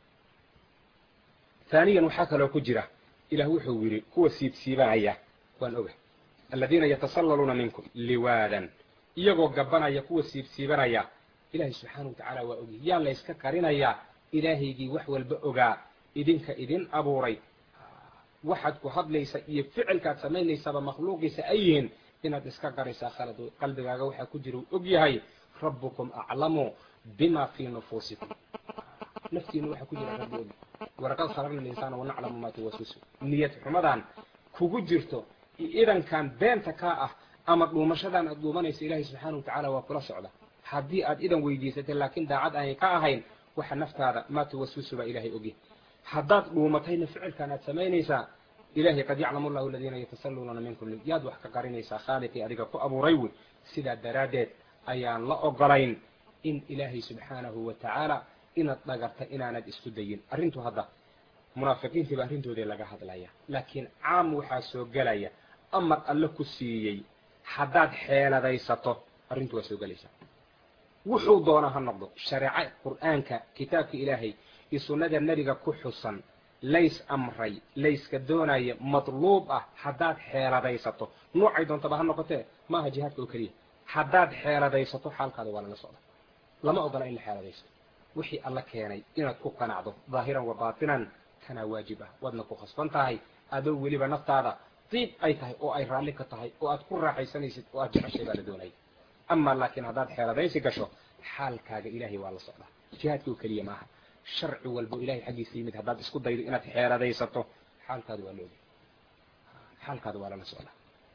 haaniyan waxaa kaloo ku jira ilah wuxuu yidhi kuwa siibsiibanaya waan oga aladiina yatasallaluuna minkum liwaadan iyagoo gabanaya kuwa siibsiibanaya ilahay subxaana wa tacaala waa ogyay yaa la yska qarinayaa ilaahaygii wax walba ogaa idinka idin abuuray waxaad ku hadlaysa iyo ficilkaad samaynaysaba makhluuqiisa ay yihiin inaad iska qaraysaa khalad qalbigaaga waxaa ku jira uu og yahay rabbukum aclamu bima fii nufuusikum naftiina waxaa ku jira rabbi ogi walaqad khalaqna linsaana wanaclamu maa tuwaswisu niyad xumadan kugu jirto idankan beenta kaa ah ama dhuumashadan aad dhuumanaysa ilaahay subxaana wa tacaala waa kula socda haddii aad idan weydiisatay laakiin daacad aanay ka ahayn waxa naftaada maa tuwaswisu baa ilaahay ogyahay haddaad dhuumatayna ficilkan aad samaynaysaa ilahay qad yaclamu llahu aladiina yatasalluunana minkum yaad wax ka qarinaysaa khaaliqii adiga ku abuuray wey sidaa daraaddeed ayaan la ogolayn in ilaahay subxaanahu wa tacaala inaad dhagarta inaanad isku dayin arrintu hadda munaafiqiintiiba arrintoodii laga hadlaya laakiin caam waxaa soo gelaya amar alle ku siiyey haddaad xeeladaysato arrintu waa soo gelaysaa wuxuu doona ha noqdo shareeco qur'aanka kitaabka ilaahay iyo sunnada nebiga ku xusan lays amray layska doonaya madluub ah haddaad xeeladaysato noocay doontaba ha noqotee maaha jihaadka oo keliya haddaad xeeladaysato xaalkaada waa lala socda lama ogola in la xeeladaysato wixii alla keenay inaad ku qanacdo daahiran wa baatinan kanaa waajib ah waadna ku khasban tahay adoo weliba naftaada diib ay tahay oo ay raalli ka tahay oo aad ku raaxaysanaysid oo aad jeceshay baa la doonaya amaa laakiin haddaad xeeladaysi gasho xaalkaaga ilaahay waa la socdaa jihaadka oo keliya maaha sharci walbo ilahay xaggiisa yimid haddaad isku daydo inaad xeeladaysato xaalkaada waa laogi xaalkaada waa lala socdaa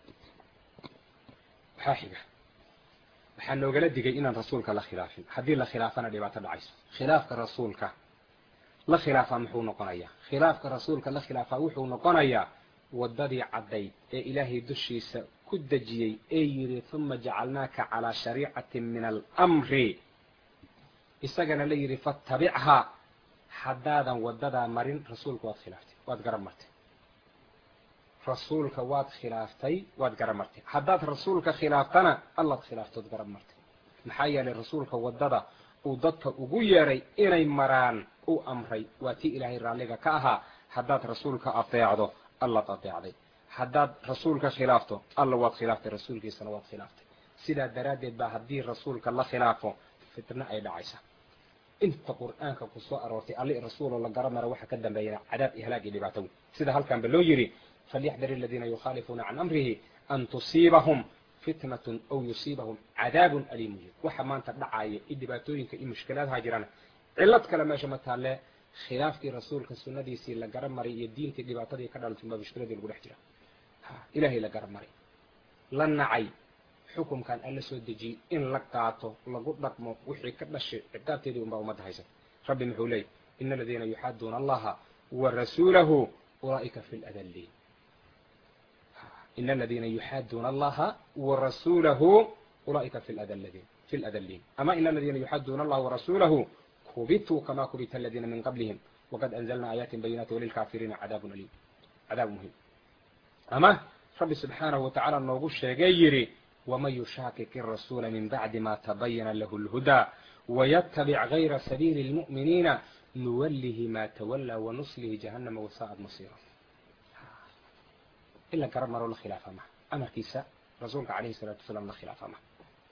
waxaa xiga waxaa noogala digay inaan rasuulka la khilaafin haddii la khilaafana dhibaato dhacayso khilaafka rasuulka la khilaafaa muxuu noqonayaa khilaafka rasuulka la khilaafaa wuxuu noqonayaa waddadii caddayd ee ilaahay dushiisa ku dejiyey ee yidhi uma jacalnaaka calaa shariicatin min alamri isagana la yidhi fatabichaa haddaadan waddadaa marin rasuulka waad khilaaftay waad garab martay rasuulka waad khilaaftay waad garab martay haddaad rasuulka khilaaftana allaad khilaaftood garab martay maxaa yeelay rasuulka waddada uu dadka ugu yeedhay inay maraan u amray waa tii ilaahay raalliga ka ahaa haddaad rasuulka adeecdo allaad adeecday haddaad rasuulka khilaafto alla waad khilaaftay rasuulkiisana waad khilaaftay sidaa daraaddeed baa haddii rasuulka la khilaafo fitno ay dhacaysa inta qur'aanka ku soo aroortay alli rasuuloo la garab mara waxa ka dambeeyana cadaab iyo halaag iyo dhibaato wey sida halkanba loo yidhi falyaxdar aladiina yukhaalifuuna can amrihi an tusiibahum fitnatun aw yusiibahum cadaabun aliimu yir waxa maanta dhacaya iyo dhibaatooyinka iyo mushkilaadaha jirana cillad kale meesha ma taalle khilaafkii rasuulka sunnadiisii la garab maray iyo diintii dhibaatadii ka dhalatay baa mushkiladii lagu dhex jira ilaahay la garab maray la nacay xukumkan alla soo dejiyey in la qaato lagu dhaqmo wixii ka dhashay ciqaabteedii unbaa ummadda haysa rabbi muxuu leeyay ina aladiina yuxaaduuna allaha wa rasuulahu ulaa'ika fi ladalliin ina aladiina yuxaaduuna allaha wa rasuulahu ulaa'ika fi ladalliin fi ladalliin ama ina aladiina yuxaaduuna allaha warasuulahu kubituu kama kubita aladiina min qablihim waqad anzalna aayaatin bayinaati walilkaafiriina cadaabun aliim cadaab muhim ama rabbi subxaanahu watacaala noogu sheegay yidhi waman yushaakik irasuula min bacdi ma tabayana lahu lhudaa wayatabic gayra sabiili lmu'miniina nuwallihi ma tawallaa wanuslihi jahannama wasaa'ad masiira in la garab maroo la khilaafa maha amarkiisa rasuulka calayhi salaatu wasalaam la khilaafa maha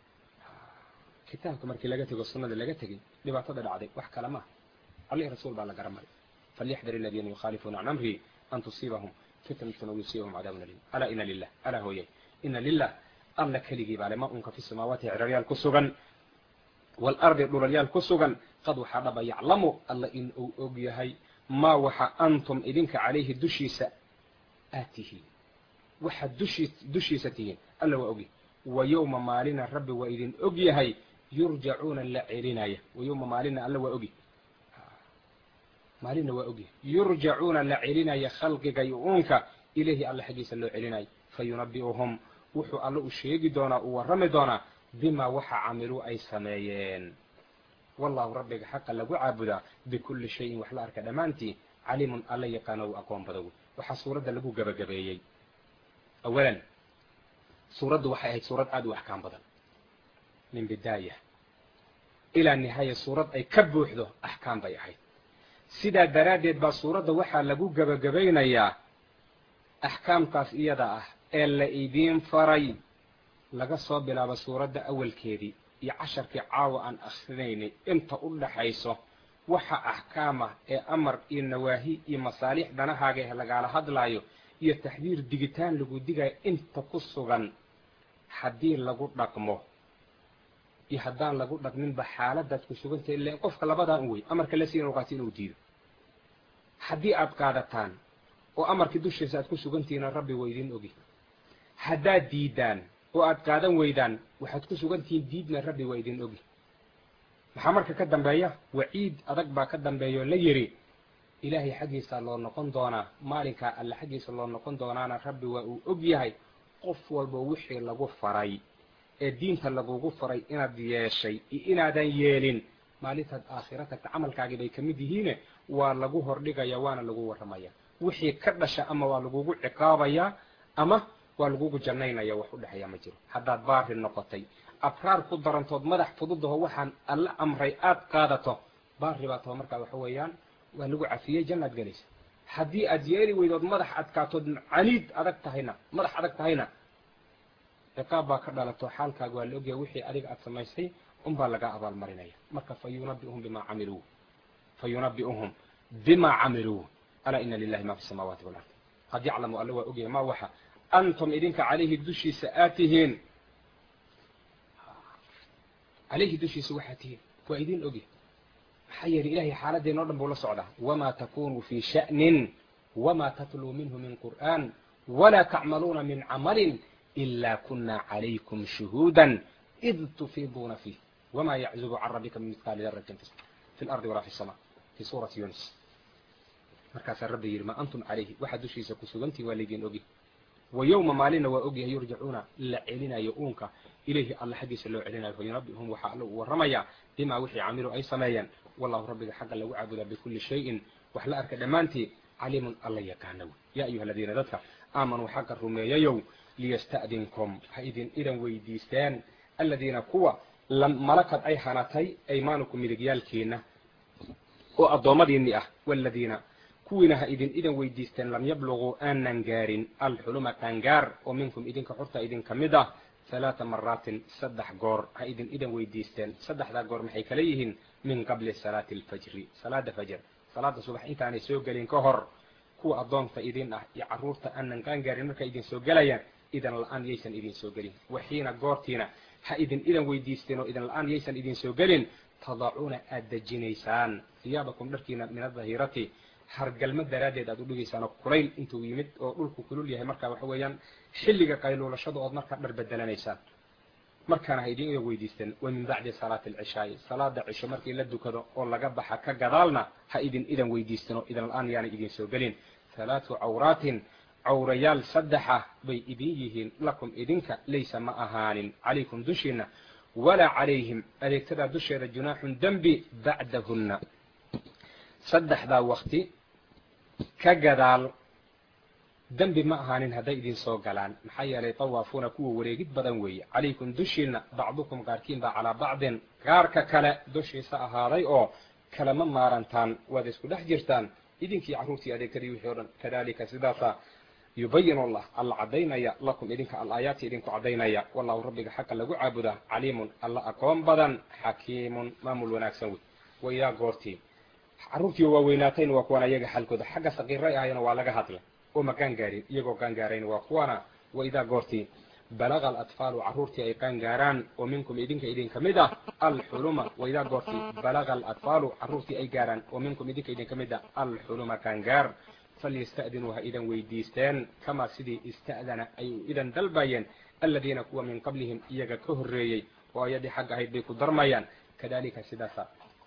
kitaabka markii laga tego sunnada laga tegay dhibaatada dhacday wax kale maaha allih rasuul baa la garab maray falyaxdar aladiina yukhaalifuuna can amrihi an tusiibahum fitnatun aw yusiibahum cadaabun aliim alaa ina lilah alaa hooyay ina lilah alla keligii baale ma unka fi samaawaati ciraryaal ku sugan waalardi dhulalyaal ku sugan qad waxaa dhaba yaclamu alla in uu og yahay maa waxa antum idinka calayhi dushiisa aad tihiin waxaad dushii dushiisa tihiin alla waa ogyahay wa yowma maalina rabbi waa idin og yahay yurjacuuna la celinaya wa yowma maalina alla waa ogyahay maalina waa ogyahay yurjacuuna la celinaya khalqiga iyo uunka ilayhi alla xaggiisa loo celinayo fayunabi'uhum wuxuu alle u sheegi doonaa uu warrami doonaa bimaa waxa camiluu ay sameeyeen wallahu rabbiga xaqa lagu caabudaa bikulli shayin wax la arka dhammaantii caliimun alla yaqaano u aqoon badow waxaa suuradda lagu gebagabeeyey awalan suuraddu waxay ahayd suurad aada u axkaam badan min bidaaya ilaa nihaaya suurad ay ka buuxdo axkaam bay ahayd sidaa daraaddeed baa suuradda waxaa lagu gebagabaynayaa axkaamtaas iyada ah ee la idiin faray laga soo bilaabo suuradda awalkeedii iyo casharkii caawa aan akhrinaynay inta u dhaxayso waxa axkaam ah ee amar iyo nawaahi iyo masaalix danahaaga ee lagaala hadlaayo iyo taxdiir digitaan lagu digayo inta ku sugan haddii lagu dhaqmo iyo haddaan lagu dhaqminba xaaladaad ku sugantah ila qofka labadaan u wey amarka la siin oqaati inuu diido haddii aad qaadataan oo amarkii dushiisa aad ku sugantihiina rabbi waa idin ogi haddaad diidaan oo aad qaadan weydaan waxaad ku sugantihiin diidna rabbi waa idin ogi maxaa marka ka dambeeya waciid adag baa ka dambeeya oo la yidhi ilaahay xaggiisa loo noqon doonaa maalinkaa alle xaggiisa loo noqon doonaana rabbi waa uu og yahay qof walba wixii lagu faray ee diinta lagugu faray inaad yeeshay iyo inaadan yeelin maalintaad aakhira tagta camalkaagii bay ka mid yihiine waa lagu hordhigaya waana lagu warramaya wixii ka dhasha ama waa lagugu ciqaabayaa ama waa lagugu jannaynaya wax u dhexeeya ma jiro haddaad baari noqotay abraar ku darantood madax fududaho waxaan alla amray aad qaadato baari baa taho markaa waxa weeyaan waa lagu cafiyey jannaad gelaysa haddii aad yeeli weydood madax adkaatood caniid adag tahayna madax adag tahayna ciqaab baa ka dhalato xaalkaaga waa la ogyahay wixii adiga aad samaysay unbaa lagaa abaalmarinaya marka fa yunabiuhum bimaa camiluu fa yunabi'uhum bimaa camiluu alaa ina lilahi ma fi samaawaati walard qad yaclamu alla waa ogyahay ma waxa antum idinka calayhi dushiisa aad tihiin calayhi dushiisa waxaad tihiin waa idin ogyahay maxaa yeelay ilahay xaaladeenno dhan buu la socdaa wamaa takunuu fii sha'nin wamaa tatluu minhu min qur'aan walaa tacmaluuna min camalin إلا كنا عليكم شهودا إذ تفيضون فيه وما يعزب عن ربك من مثقال ذرة في الأرض ولا في السماء في سورة يونس markaasaa rabbi yidhi ma antum calayhi waxaad dushiisa ku sugantii waa laydin ogi wa yowma maalina waa ogyahay yurjacuuna la celinayo uunka ilayhi alla xaggiisa loo celinayo fa yunabi'uhum waxaa alla uu warramayaa bimaa wixii camiluu ay sameeyeen wallahu rabbiga xagga lagu caabudaa bikulli shayin wax la arka dhammaantii caliimun alla yaqaana wey yaa ayuha aladiina dadka aamanuu xagga rumeeyayow liyasta'dinkum ha idin idan weydiisteen aladiina kuwa malakad ay hanatay aymaanukum midigyaalkiina oo addoommadiinni ah waladiina kuwiina ha idin idan weydiisteen lam yabluguu aanan gaarin alxuluma qaangaar oo minkum idinka xurta idinka mid ah halaata maraatin saddex goor ha idin idan weydiisteen saddexdaa goor maxay kala yihiin min qabli salaati alfajri salaada fajr salaada subax intaanay soo gelin ka hor kuwa addoonta idin ah iyo carruurta aanan qaangaarin markay idin soo gelayaan idan la-aan yaysan idin soo gelin waxiina goortiina ha idin idan weydiisteen oo idan la-aan yaysan idin soo gelin tadacuuna aad dejinaysaan hiyaabakum dharkiina min adahirati hargalma daraaddeed aad u dhigaysaan oo kulayl intuu yimid oo dhulku kulul yahay markaa waxa weeyaan xilliga qayluulashada ood markaa dhar bedelanaysaan markaana ha idin idan weydiisteen wa min bacdi salaati alcishaai salaada cisho markii la dukado oo laga baxa ka gadaalna ha idin idan weydiisteen oo idan la-aan yaanay idin soo gelin halaatu cawraatin cawrayaal saddexa bay idin yihiin lakum idinka laysa ma ahaanin calaykum dushiina walaa calayhim adeegtadaa dusheeda junaaxun dembi bacdahunna saddexdaa wakti ka gadaal dembi ma ahaanin hadday idin soo galaan maxaa yeelay tawaafuuna kuwa wareegid badan weeye calaykum dushiina bacdukum qaarkiin baa calaa bacdin qaarka kale dushiisa ahaaday oo kalama maarantaan waad isku dhex jirtaan idinkii carruurtii adeegtadii wixii o dhan kadalika sidaasa yubayin allah alla caddaynaya lakum idinka al-aayaati idinku caddaynaya wallahu rabbiga xaqa lagu caabudaa caliimun alla aqoon badan xakiimun maamul wanaagsan wey waidaa goortii carruurtii waa weynaatayna waa kuwana iyaga xalkooda xagga saqiiray ahayna waa laga hadlay oo ma qaangaarin iyagoo qaangaarayna waa kuwana waidaa goortii balaga alatfaalu carruurtii ay qaangaaraan oo minkum idinka idinka mid ah alxuluma waidaa goortii balaga alatfaalu carruurtii ay gaaraan oo minkum idinka idinka mid ah alxuluma qaangaar falyasta'dinuu ha idan weydiisteen kamaa sidii ista'dana ay u idan dalbayeen aladiina kuwa min qablihim iyaga ka horreeyey oo ayadii xagga ahayd bay ku darmayaan kadalika sidaasa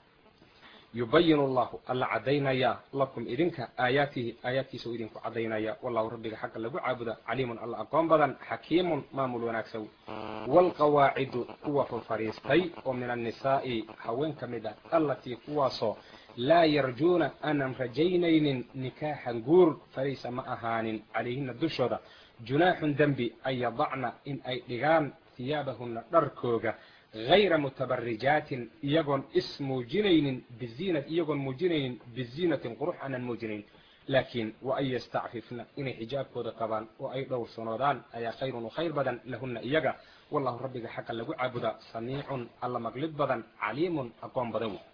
yubayin allahu alla caddaynaya lakum idinka aayaatihi aayaadkiisa u idinku caddaynaya wallahu rabbiga xaqa lagu caabuda caliimun alla aqoon badan xakiimun maamul wanaagsan waalqawaacidu kuwa furfariistay oo min annisaa'i haween ka mid ah allatii kuwaasoo laa yarjuuna aanan rajaynaynin nikaaxan guur falaysa ma ahaanin calayhina dushooda junaaxun dembi an yadacna in ay dhigaan hiyaabahunna dharkooga hayra mutabarijaatin iyagoon is muujinaynin biziinat iyagoon muujinaynin biziinatin qurux aanan muujinaynin laakiin wa an yastacfifna inay xijaabkooda qabaan oo ay dhowrsanoodaan ayaa khayrun u khayr badan lahunna iyaga wallahu rabbiga xaqa lagu caabudaa samiicun alla maqlid badan caliimun aqoon badan wey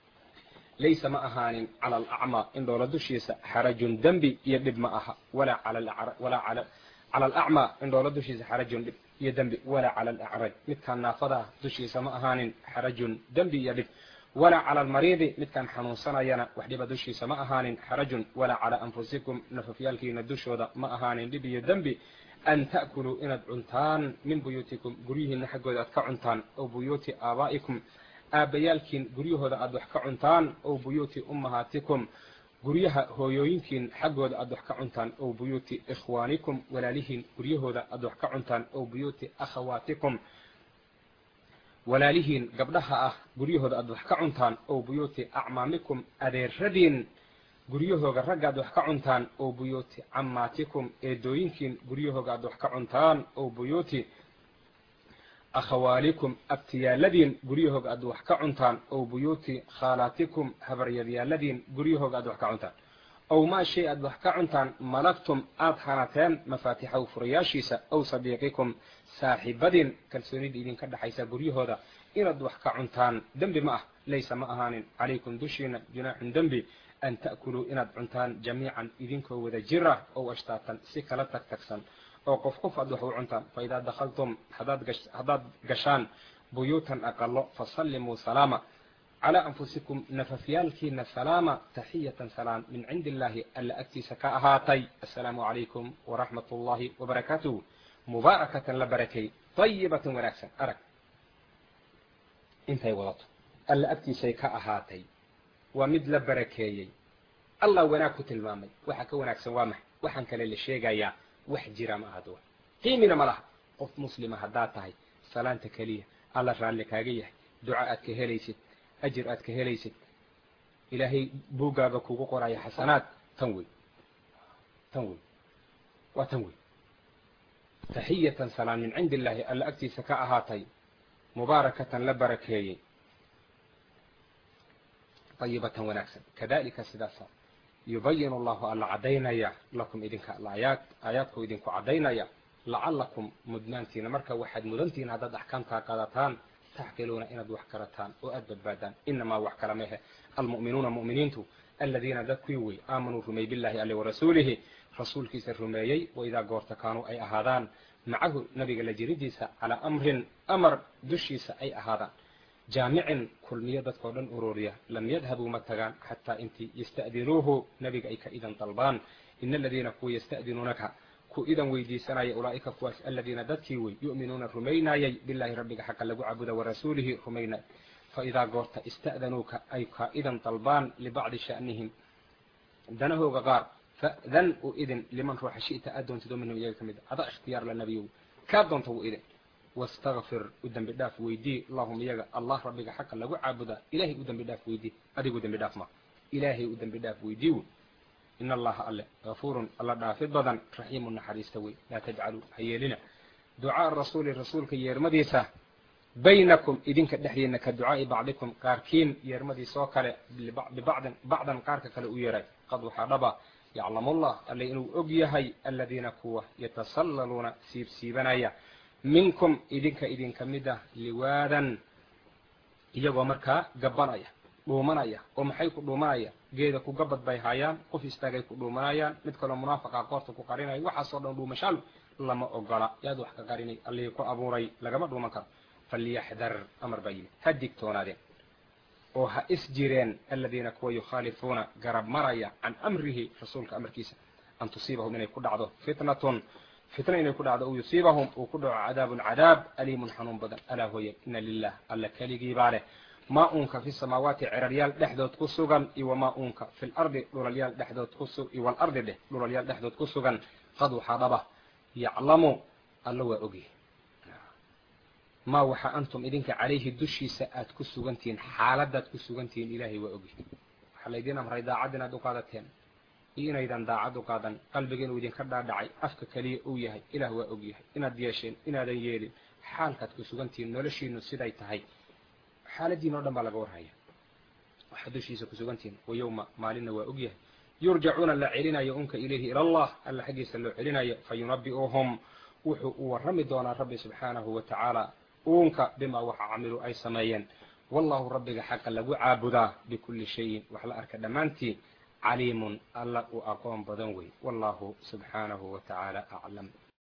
laysa ma ahaanin cala alacmaa indhoola dushiisa xarajun dembi iyo dhib ma aha walaa calawalaa cala alacmaa indhoola dushiisa xarajun dhib iyo dembi walaa cala alacraj midkaan naafada ah dushiisa ma ahaanin xarajun dembi iyo dhib walaa cala almariidi midkaan xanuunsanayana wax dhiba dushiisa ma ahaanin xarajun walaa calaa anfusikum nafafyaalkiina dushooda ma ahaanin dhib iyo dembi an ta'kuluu inaad cuntaan min buyuutikum guryihiina xaggooda aad ka cuntaan ow buyuuti aabaa'ikum aabbayaalkiin guryahooda aad wax ka cuntaan ow buyuuti ummahaatikum guryaha hooyooyinkiin xaggooda aad wax ka cuntaan ow buyuuti ikhwaanikum walaalihiin guryahooda aad wax ka cuntaan ow buyuuti akhawaatikum walaalihiin gabdhaha ah guryahooda aad wax ka cuntaan ow buyuuti acmaamikum adeeradiin guryahooga ragga aad wax ka cuntaan ow buyuuti cammaatikum eedooyinkiin guryahooga aad wax ka cuntaan ow buyuuti akhawaalikum abtiyaaladiin guryahooga aad wax ka cuntaan ow buyuuti khaalaatikum habaryadyaaladiin guryahooga aad wax ka cuntaan ow maa shay aad wax ka cuntaan malagtum aad hanateen mafaatixahu furayaashiisa ow sadiiqikum saaxiibadiin kalsoonida idinka dhexaysa guryahooda inaad wax ka cuntaan dembi ma ah laysa ma ahaanin calaykum dushiina junaaxun dembi an ta'kuluu inaad cuntaan jamiican idinkoo wada jira ow ashtaatan si kala tag tagsan oo qof qof aad wax u cuntaan fa idaa dakhaltum haddaad gashaan buyuutan aqalo fasallimuu salaama calaa anfusikum nafafyaalkiina salaama taxiyatan salaam min cindi illaahi alla agtiisa ka ahaatay assalaamu calaykum waraxmat ullaahi wabarakaatuh mubaarakatan la barakay dayibatan wanaagsan arag intay wadato alla agtiisay ka ahaatay waa mid la barakeeyey allah wanaag ku tilmaamay waxa ka wanaagsan waa max waxaan kale la sheegayaa wax jira ma aha duwa qiimina ma laha qof muslima haddaad tahay salaanta keliya alla raalli kaaga yahay duca aad ka helaysid ajir aad ka helaysid ilaahay buuggaaga kugu qoraya xasanaad tan wey tan wey waa tan wey taxiyatan salaan min cindi illaahi alla agtiisa ka ahaatay mubaarakatan la barakeeyey dayibatan wanaagsan kadalika sidaasa yubayin allahu alla caddaynaya lakum idinka alaayaad aayaadku idinku caddaynaya lacalakum mudnaantiina marka waxaad mudantihiin haddaad axkaamtaa qaadataan taxqiluuna inaad wax karataan oo aad badbaadaan inamaa wax kala mehe almu'minuuna mu'miniintu aladiina dad kuwii wey aamanuu rumey billahi alle warasuulihi rasuulkiisa rumeeyey waidaa goorta kaanuu ay ahaadaan macahu nabiga la jiridiisa calaa amrin amar dushiisa ay ahaadaan jaamicin kulmiyo dadkao dhan ururiya lam yadhabuu ma tagaan xataa intii yasta'dinuuhu nabiga ay ka idan dalbaan ina aladiina kuwa yasta'dinuunaka ku idan weydiisanaya ulaa'ika kuwaas aladiina dadkii wey yu'minuuna rumaynaayay billahi rabbiga xaqa lagu cabuda warasuulihi rumaynay faidaa goorta ista'danuuka ay ka idan dalbaan libacdi sha'nihim danahooga qaar fa'dan u idin liman ruuxa shi'ta aad doontid oo minhum iyaga ka mid a adaa ikhtiyaar la nabiyow kaa doonta u idin wastakfir u dembi dhaaf weydii allahum iyaga allah rabbiga xaqa lagu caabudaa ilahay u dembi dhaaf weydii adigu dembi dhaaf ma ilaahay u dembi dhaaf weydii in allaha alle gafuurun alla dhaafid badan raxiimun naxariista wey laa tajcaluu ha yeelina ducaa rasuuli rasuulka yeermadiisa baynakum idinka dhexdiina ka ducaa'i bacdikum qaarkiin yeermadiisoo kale bibacdin bacdan qaarka kale u yeeray qad waxaa dhaba yaclamullah alle inuu og yahay aladiina kuwa yatasallaluuna siibsiibanaya minkum idinka idinka mid ah liwaadan iyagoo markaa gabanaya dhuumanaya oo maxay ku dhuumanaya geeda ku gabad bay haayaan qof istaagay ku dhuumanayaan mid kaloo munaafaqa qoorta ku qarinaya waxaasoo dhan dhuumashaal lama ogola yaad wax ka qarinay allihii ku abuuray lagama dhuuman karo falyaxdar amar baa yimid ha digtoonaadeen oo ha is jireen aladiina kuwa yukhaalifuuna garab maraya can amrihi rasuulka amarkiisa an tusiibahum inay ku dhacdo fitnatun fitna inay ku dhacdo u yusiibahum uu ku dhaco cadaabun cadaab aliimun xanuun badan alaa hooye ina lilah alla keligii baa leh maa uunka fi samaawaati ceraryaal dhexdood ku sugan iyo wamaa uunka fi lardi dhulalyaal dhexdood kusu iyo walardi dheh dhulalyaal dhexdood ku sugan qad waxaa dhaba yaclamu alla waa ogyahy maa waxa antum idinka calayhi dushiisa aad ku sugantihiin xaaladaad ku sugantihiin ilaahay waa ogyahy waxaa laydin amray daacad inaad u qaadateen iyo inaydan daacad u qaadan qalbiga inuu idinka dhaadhacay afka keliya uu yahay ilaah waa ogyahay inaad yeesheen inaadan yeelin xaalkaad ku sugantihiin noloshiinu siday tahay xaaladiin o dhan baa laga warhaya waxaad dushiisa ku sugantihiin wa yowma maalinna waa ogyahay yurjacuuna la celinayo unka ilayhi ila allah alla xaggiisa loo celinayo fa yunabi'uhum wuxuu u warrami doonaa rabbi subxaanahu wa tacaala uunka bimaa waxa camiluu ay sameeyeen wallahu rabbiga xaqa lagu caabudaa bikulli shayin wax la arka dhammaantii caliimun alla uu aqoon badan wey wallahu subxaanahu wa tacaala aclam